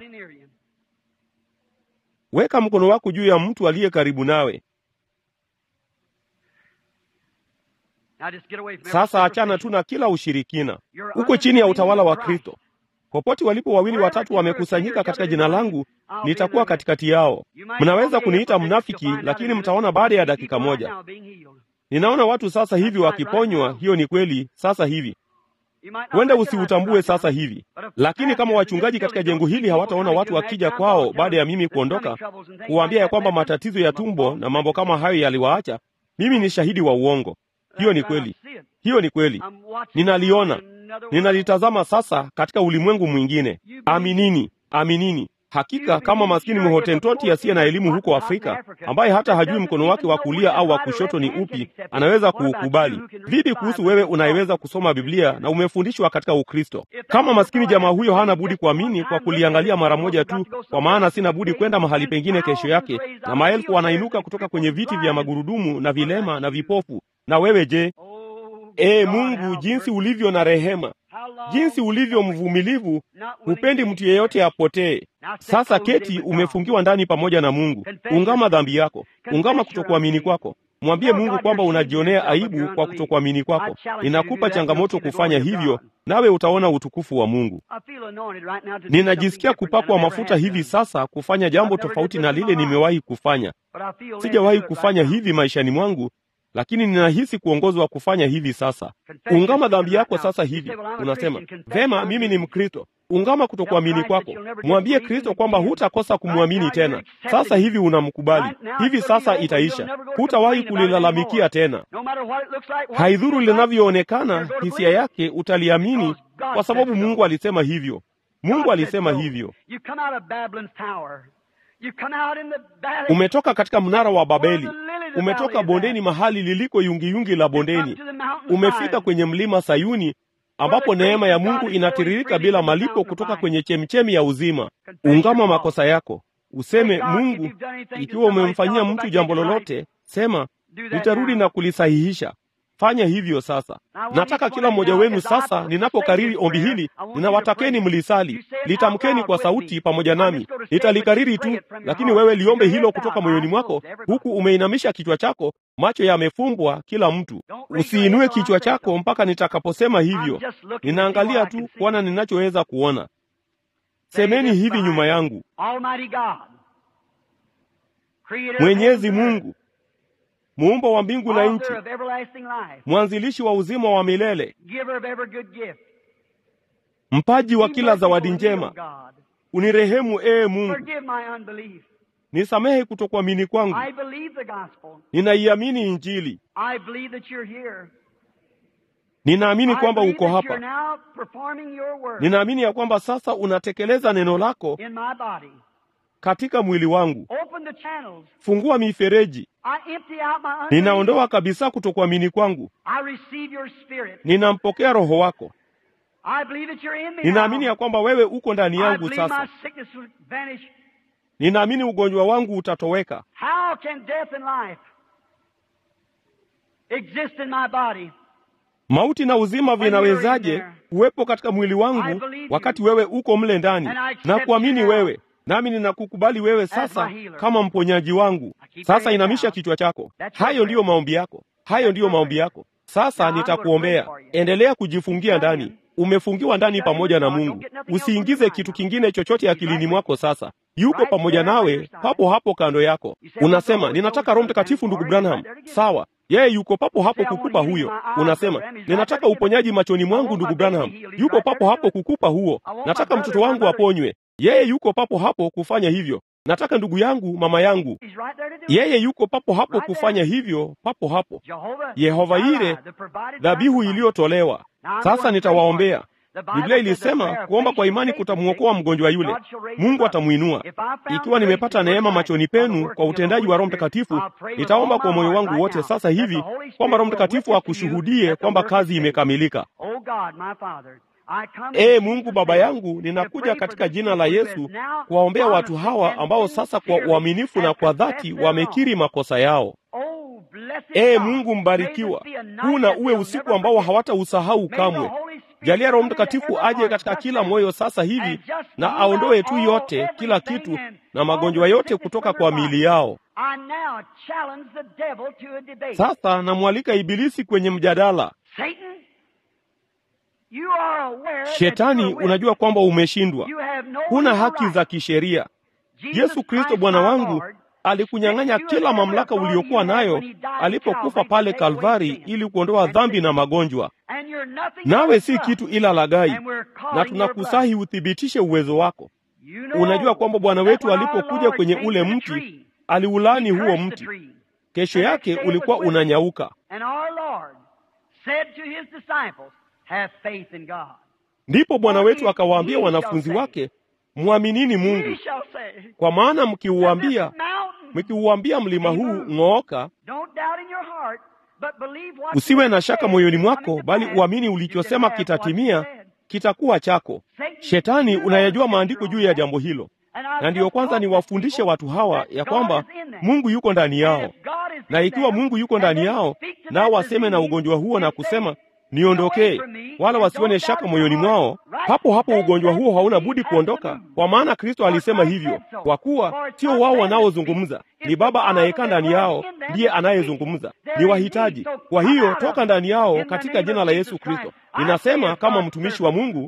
Weka mkono wako juu ya mtu aliye karibu nawe. Sasa achana tu na kila ushirikina, uko chini ya utawala wa Kristo. Popote walipo wawili watatu wamekusanyika katika jina langu, nitakuwa katikati yao. Mnaweza kuniita mnafiki, lakini mtaona baada ya dakika moja. Ninaona watu sasa hivi wakiponywa. Hiyo ni kweli, sasa hivi huenda usiutambue sasa hivi, lakini kama wachungaji katika jengo hili hawataona watu wakija kwao baada ya mimi kuondoka, kuwaambia ya kwamba matatizo ya tumbo na mambo kama hayo yaliwaacha, mimi ni shahidi wa uongo. Hiyo ni kweli, hiyo ni kweli, ninaliona, ninalitazama sasa katika ulimwengu mwingine. Aminini, aminini. Hakika kama maskini mhotentoti asiye na elimu huko Afrika, ambaye hata hajui mkono wake wa kulia au wa kushoto ni upi, anaweza kuukubali. Vipi kuhusu wewe unayeweza kusoma Biblia na umefundishwa katika Ukristo? Kama maskini jamaa huyo hana budi kuamini kwa kuliangalia mara moja tu, kwa maana sina budi kwenda mahali pengine kesho yake, na maelfu wanainuka kutoka kwenye viti vya magurudumu na vilema na vipofu. Na wewe je? Ee Mungu, jinsi ulivyo na rehema, jinsi ulivyo mvumilivu, hupendi mtu yeyote apotee. Sasa keti, umefungiwa ndani pamoja na Mungu. Ungama dhambi yako, ungama kutokuamini kwako. Mwambie Mungu kwamba unajionea aibu kwa kutokuamini kwako. Ninakupa changamoto kufanya hivyo, nawe utaona utukufu wa Mungu. Ninajisikia kupakwa mafuta hivi sasa kufanya jambo tofauti na lile nimewahi kufanya. Sijawahi kufanya hivi maishani mwangu, lakini ninahisi kuongozwa kufanya hivi sasa. Ungama dhambi yako sasa hivi. Unasema vema, mimi ni Mkristo. Ungama kutokuamini kwako, mwambie Kristo kwamba hutakosa kumwamini tena. Sasa hivi unamkubali, hivi sasa itaisha, hutawahi kulilalamikia tena. Haidhuru linavyoonekana, hisia yake utaliamini, kwa sababu Mungu alisema hivyo. Mungu alisema hivyo. Umetoka katika mnara wa Babeli, umetoka bondeni, mahali liliko yungiyungi la bondeni, umefika kwenye mlima Sayuni ambapo neema ya Mungu inatiririka bila malipo kutoka kwenye chemchemi ya uzima. Ungama makosa yako, useme Mungu, ikiwa umemfanyia mtu jambo lolote, sema nitarudi na kulisahihisha. Fanya hivyo sasa. Nataka kila mmoja wenu sasa, ninapokariri ombi hili, ninawatakeni mlisali, litamkeni kwa sauti pamoja nami. Nitalikariri tu, lakini wewe liombe hilo kutoka moyoni mwako, huku umeinamisha kichwa chako, macho yamefumbwa kila mtu. Usiinue kichwa chako mpaka nitakaposema hivyo. Ninaangalia tu kuona ninachoweza kuona. Semeni hivi nyuma yangu: Mwenyezi Mungu muumba wa mbingu na nchi, mwanzilishi wa uzima wa milele, mpaji wa kila zawadi njema, unirehemu ee Mungu, nisamehe kutokuamini kwangu. Ninaiamini Injili, ninaamini kwamba uko hapa, ninaamini ya kwamba sasa unatekeleza neno lako katika mwili wangu. Fungua mifereji, ninaondoa kabisa kutokuamini kwangu. Ninampokea Roho wako, ninaamini ya kwamba wewe uko ndani yangu sasa. Ninaamini ugonjwa wangu utatoweka. Mauti na uzima vinawezaje kuwepo katika mwili wangu wakati wewe uko mle ndani? Na kuamini wewe nami ninakukubali wewe sasa kama mponyaji wangu. Sasa inamisha kichwa chako. Hayo ndiyo maombi yako, hayo ndiyo maombi yako. Sasa nitakuombea. Endelea kujifungia ndani, umefungiwa ndani pamoja na Mungu. Usiingize kitu kingine chochote akilini mwako. Sasa yuko pamoja nawe, papo hapo kando yako. Unasema ninataka Roho Mtakatifu, ndugu Branham. Sawa, yeye yuko papo hapo kukupa huyo. Unasema ninataka uponyaji machoni mwangu, ndugu Branham. Yuko papo hapo kukupa huo. Nataka mtoto wangu aponywe yeye yuko papo hapo kufanya hivyo. Nataka ndugu yangu, mama yangu, yeye yuko papo hapo kufanya hivyo, papo hapo. Yehova Yire, dhabihu iliyotolewa. Sasa nitawaombea. Biblia ilisema kuomba kwa imani kutamwokoa mgonjwa yule, Mungu atamwinua. Ikiwa nimepata neema machoni penu kwa utendaji wa Roho Mtakatifu, nitaomba kwa moyo wangu wote sasa hivi kwamba Roho Mtakatifu akushuhudie kwamba kazi imekamilika. Ee Mungu Baba yangu, ninakuja katika jina la Yesu kuwaombea watu hawa ambao sasa kwa uaminifu na kwa dhati wamekiri makosa yao. Ee Mungu mbarikiwa, huu na uwe usiku ambao hawatausahau kamwe. Jalia Roho Mtakatifu aje katika kila moyo sasa hivi na aondoe tu yote, kila kitu na magonjwa yote kutoka kwa miili yao. I now challenge the devil to a debate. Sasa namwalika Ibilisi kwenye mjadala. Satan, you are aware that Shetani, you are unajua kwamba umeshindwa, You have no huna legal haki right. za kisheria. Jesus Yesu Kristo Christ, Bwana my wangu Lord, alikunyang'anya you kila have mamlaka every uliokuwa authority nayo when he died at alipokufa Calvary pale to take away Kalvari sin. ili kuondoa dhambi na magonjwa, And you're nothing nawe but si us. kitu ila laghai, And we're calling na your tunakusahi uthibitishe uwezo wako. You know Unajua kwamba Bwana that wetu when our alipokuja Lord kwenye came ule to the mti tree, aliulani he huo cursed the mti, tree. kesho The next yake day it ulikuwa was withered. unanyauka. And our Lord said to his disciples, Have faith in God. Ndipo Bwana For wetu if akawaambia ye shall wanafunzi say, wake, mwaminini Ye Mungu, shall say, kwa maana that mkiuambia this mountain, mkiuambia mlima huu ng'ooka, don't doubt in your heart, but believe what usiwe you na have shaka said moyoni is mwako, coming to bali pass. uamini You ulichosema can have what you kitatimia, said. kitakuwa chako. Satan, Shetani, you know unayajua the maandiko scripture juu on ya that. jambo hilo, And I've na ndiyo just kwanza taught the niwafundishe people watu hawa that ya God kwamba is in them. Mungu yuko ndani And yao, if God is na in ikiwa them, Mungu yuko and ndani they yao, speak to nao that waseme na disease ugonjwa huo na and say, kusema niondokee, wala wasione shaka moyoni mwao, hapo hapo ugonjwa huo hauna budi kuondoka, kwa maana Kristo alisema hivyo. Kwa kuwa sio wao wanaozungumza, ni Baba anayekaa ndani yao ndiye anayezungumza, ni wahitaji. Kwa hiyo toka ndani yao katika jina la Yesu Kristo. Ninasema kama mtumishi wa Mungu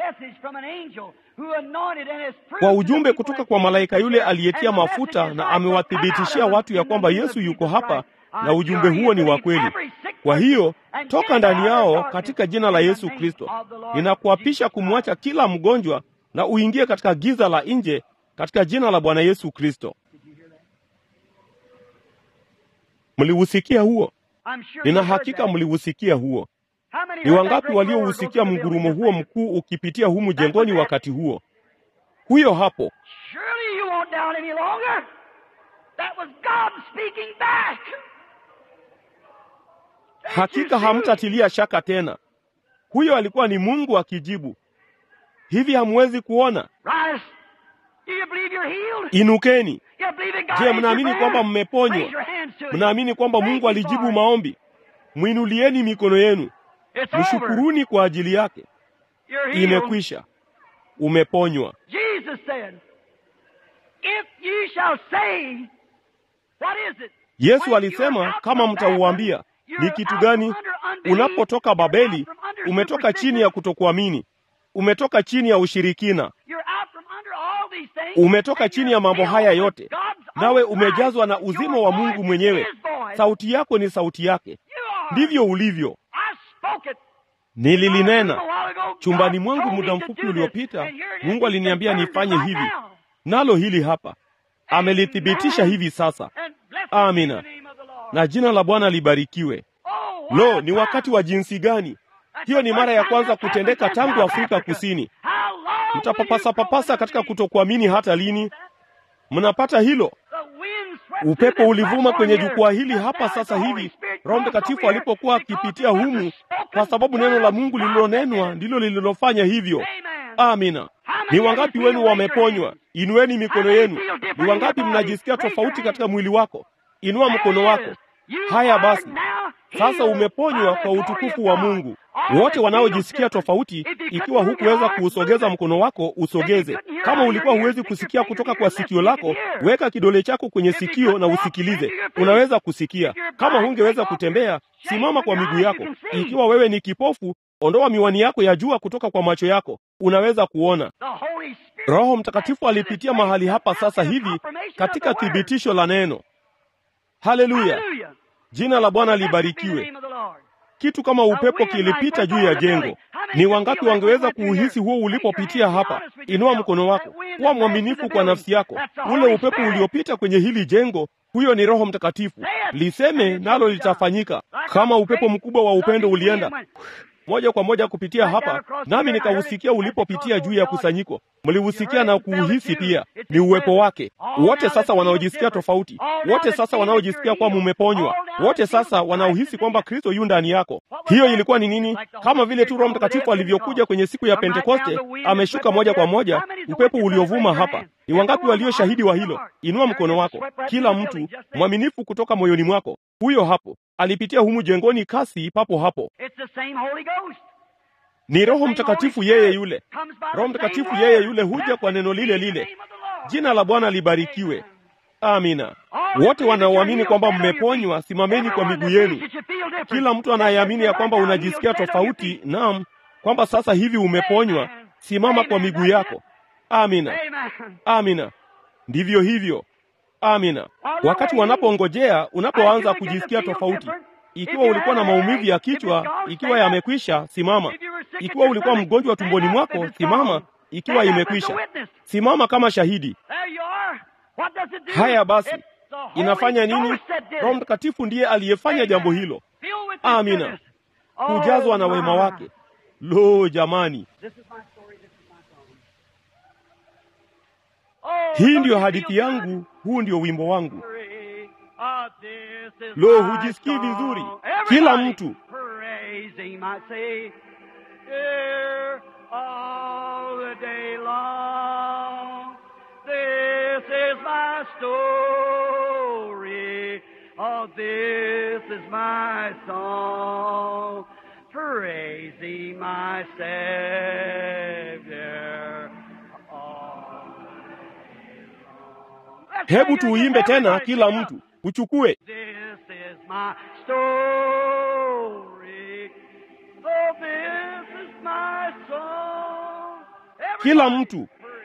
kwa ujumbe kutoka kwa malaika yule aliyetia mafuta na amewathibitishia watu ya kwamba Yesu yuko hapa na ujumbe huo ni wa kweli. Kwa hiyo toka ndani yao katika jina la Yesu Kristo. Ninakuapisha kumwacha kila mgonjwa na uingie katika giza la nje katika jina la Bwana Yesu Kristo. Mliusikia huo? Nina hakika mliusikia huo. Ni wangapi waliousikia mgurumo huo mkuu ukipitia humu jengoni wakati huo? Huyo hapo. Surely you won't doubt any longer. That was God speaking back. Hakika hamtatilia shaka tena. Huyo alikuwa ni Mungu akijibu. Hivi hamwezi kuona? Rise. Do you believe you're healed? Inukeni. You believe in God Je, answered mnaamini prayer? kwamba mmeponywa? Raise your hands to Him. Mnaamini kwamba Thank Mungu you alijibu for it. maombi? Mwinulieni mikono yenu. It's over. Mshukuruni kwa ajili yake. You're healed. Imekwisha. Umeponywa. Jesus said, If you shall say, what is it? Yesu When alisema you're out kama from mtauambia, Babylon, you're ni kitu out gani? from under unbelief, Unapotoka you're Babeli, out from under umetoka chini ya superstition, kutokuamini, umetoka chini ya ushirikina, you're out from under all these things, umetoka and chini you're ya mambo filled haya with yote, God's nawe own umejazwa life. na uzima Your wa voice Mungu is mwenyewe. His voice. Sauti yako ni sauti yake. You are. Ndivyo ulivyo. I spoke it. Nililinena chumbani mwangu muda mfupi uliopita. Mungu aliniambia nifanye hivi, nalo hili hapa amelithibitisha hivi sasa. Amina. Na jina la Bwana libarikiwe. Lo, ni wakati wa jinsi gani! Hiyo ni mara ya kwanza kutendeka tangu Afrika Kusini. Mtapapasa papasa katika kutokuamini hata lini? Mnapata hilo? Upepo ulivuma kwenye jukwaa hili hapa sasa hivi, Roho Mtakatifu alipokuwa akipitia humu, kwa sababu neno la Mungu lililonenwa ndilo lililofanya hivyo. Amina. Ni wangapi wenu wameponywa? Inueni mikono yenu. Ni wangapi mnajisikia tofauti katika mwili wako? Inua mkono wako. Haya basi, sasa umeponywa kwa utukufu wa Mungu. Wote wanaojisikia tofauti, ikiwa hukuweza kuusogeza mkono wako, usogeze. Kama ulikuwa huwezi kusikia kutoka kwa sikio lako, weka kidole chako kwenye sikio na usikilize. Unaweza kusikia. Kama hungeweza kutembea, simama kwa miguu yako. Ikiwa wewe ni kipofu, ondoa miwani yako ya jua kutoka kwa macho yako. Unaweza kuona. Roho Mtakatifu alipitia mahali hapa sasa hivi katika thibitisho la neno. Haleluya! Jina la Bwana libarikiwe. Kitu kama upepo kilipita juu ya jengo. Ni wangapi wangeweza kuuhisi huo ulipopitia hapa? Inua mkono wako, kuwa mwaminifu kwa nafsi yako. Ule upepo uliopita kwenye hili jengo, huyo ni Roho Mtakatifu. Liseme nalo litafanyika. Kama upepo mkubwa wa upendo ulienda moja kwa moja kupitia hapa, nami nikausikia ulipopitia juu ya kusanyiko. Mliusikia na kuuhisi pia, ni uwepo wake. Wote sasa wanaojisikia tofauti, wote sasa wanaojisikia kwamba mumeponywa, wote sasa wanaohisi kwamba Kristo yu ndani yako. Hiyo ilikuwa ni nini? Kama vile tu Roho Mtakatifu alivyokuja kwenye siku ya Pentekoste, ameshuka moja kwa moja, upepo uliovuma hapa. Ni wangapi walio shahidi wa hilo? Inua mkono wako, kila mtu mwaminifu kutoka moyoni mwako. Huyo hapo alipitia humu jengoni kasi papo hapo. Ni Roho Mtakatifu yeye yule. Roho Mtakatifu yeye yule huja kwa neno lile lile. Jina la Bwana libarikiwe. Amina. Wote wanaoamini kwamba mmeponywa, simameni kwa miguu yenu. Kila mtu anayeamini ya kwamba unajisikia tofauti, naam, kwamba sasa hivi umeponywa, simama kwa miguu yako. Amina, amina. Ndivyo hivyo, amina. Wakati wanapongojea, unapoanza kujisikia tofauti, ikiwa ulikuwa na maumivu ya kichwa, ikiwa yamekwisha, simama. Ikiwa ulikuwa mgonjwa tumboni mwako, simama. Ikiwa imekwisha, simama kama shahidi. Haya basi, inafanya nini? Roho Mtakatifu ndiye aliyefanya jambo hilo. Amina, kujazwa na wema wake. Lo, jamani, hii ndiyo hadithi yangu, huu ndio wimbo wangu. Lo, hujisikii vizuri? Kila mtu Hebu tuuimbe tena, kila mtu uchukue. Kila mtu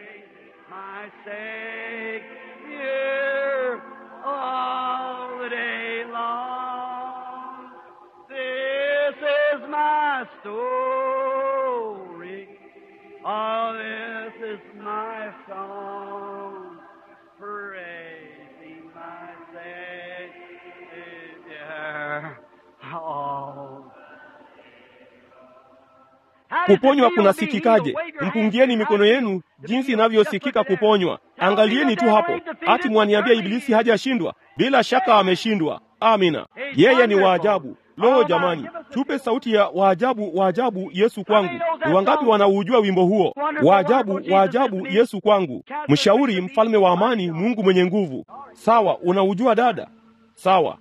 Kuponywa kunasikikaje? Mpungieni mikono yenu jinsi inavyosikika kuponywa. Angalieni tu hapo, ati mwaniambia Ibilisi hajashindwa? Bila shaka ameshindwa. Amina, yeye ni waajabu. Lo, jamani, tupe sauti ya waajabu, waajabu Yesu kwangu. Ni wangapi wanaujua wimbo huo? Waajabu, waajabu Yesu kwangu, mshauri, mfalme wa amani, Mungu mwenye nguvu. Sawa, unaujua dada? Sawa.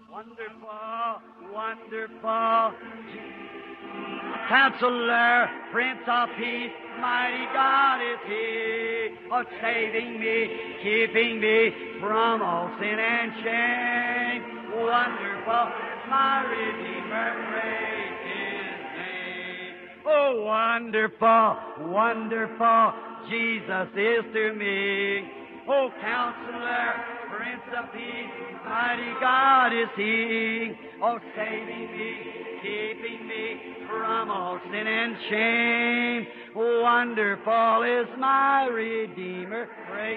Counselor, Prince of Peace, mighty God is He, of saving me, keeping me from all sin and shame. Wonderful, my Redeemer, praise His name. Oh, wonderful, wonderful, Jesus is to me. Oh, Counselor, Prince of Peace, mighty God is He, of saving me, keeping me from all sin and shame. Wonderful is my Redeemer. Praise.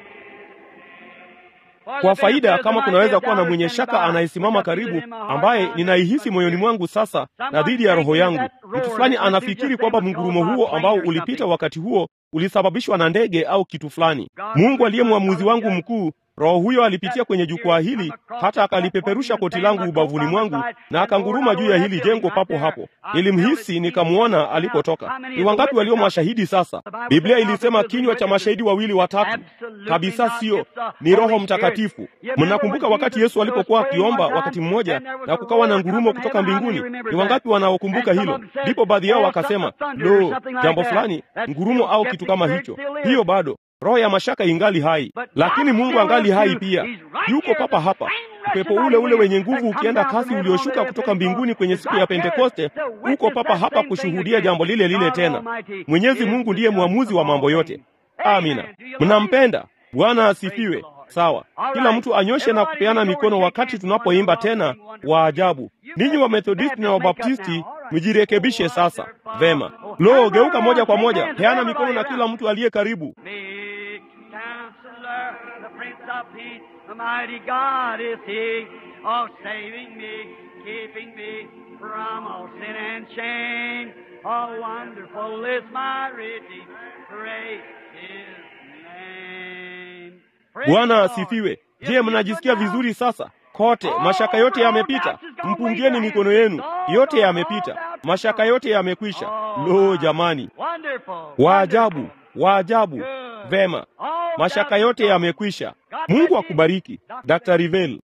Kwa faida kama kunaweza kuwa na mwenye shaka anayesimama karibu, ambaye ninaihisi moyoni mwangu sasa na dhidi ya roho yangu, mtu fulani anafikiri kwamba mngurumo huo ambao ulipita wakati huo ulisababishwa na ndege au kitu fulani. Mungu aliye mwamuzi wangu mkuu Roho huyo alipitia kwenye jukwaa hili hata akalipeperusha koti langu ubavuni mwangu na akanguruma juu ya hili jengo papo hapo. Nilimhisi, nikamwona alipotoka. Ni wangapi walio mashahidi sasa? Biblia ilisema kinywa cha mashahidi wawili watatu. Kabisa sio, ni Roho Mtakatifu. Mnakumbuka wakati Yesu alipokuwa akiomba wakati mmoja na kukawa na ngurumo kutoka mbinguni? Ni wangapi wanaokumbuka hilo? Ndipo baadhi yao wakasema, lo, jambo fulani, ngurumo au kitu kama hicho. Hiyo bado roho ya mashaka ingali hai, lakini Mungu angali hai pia, yuko papa hapa. Upepo ule ule wenye nguvu ukienda kasi ulioshuka kutoka mbinguni kwenye siku ya Pentekoste uko papa hapa kushuhudia jambo lile lile tena. Mwenyezi Mungu ndiye mwamuzi wa mambo yote. Amina. Mnampenda Bwana asifiwe. Sawa, kila mtu anyoshe na kupeana mikono wakati tunapoimba tena wa ajabu. Ninyi wa Methodisti na Wabaptisti mjirekebishe sasa. Vema, lo, geuka moja kwa moja, peana mikono na kila mtu aliye karibu. Counselor, the Prince of Peace, the mighty God is He, of saving me, keeping me from all sin and shame. Oh, wonderful is my Redeemer, praise His name. Praise Bwana the Lord. asifiwe. If Je, you mnajisikia put down- vizuri sasa? Kote mashaka yote yamepita. Mpungieni mikono yenu, yote yamepita. Mashaka yote yamekwisha. Lo, jamani, Wonderful. waajabu, waajabu. Vema, mashaka yote yamekwisha. Mungu akubariki, Dr. Rivel.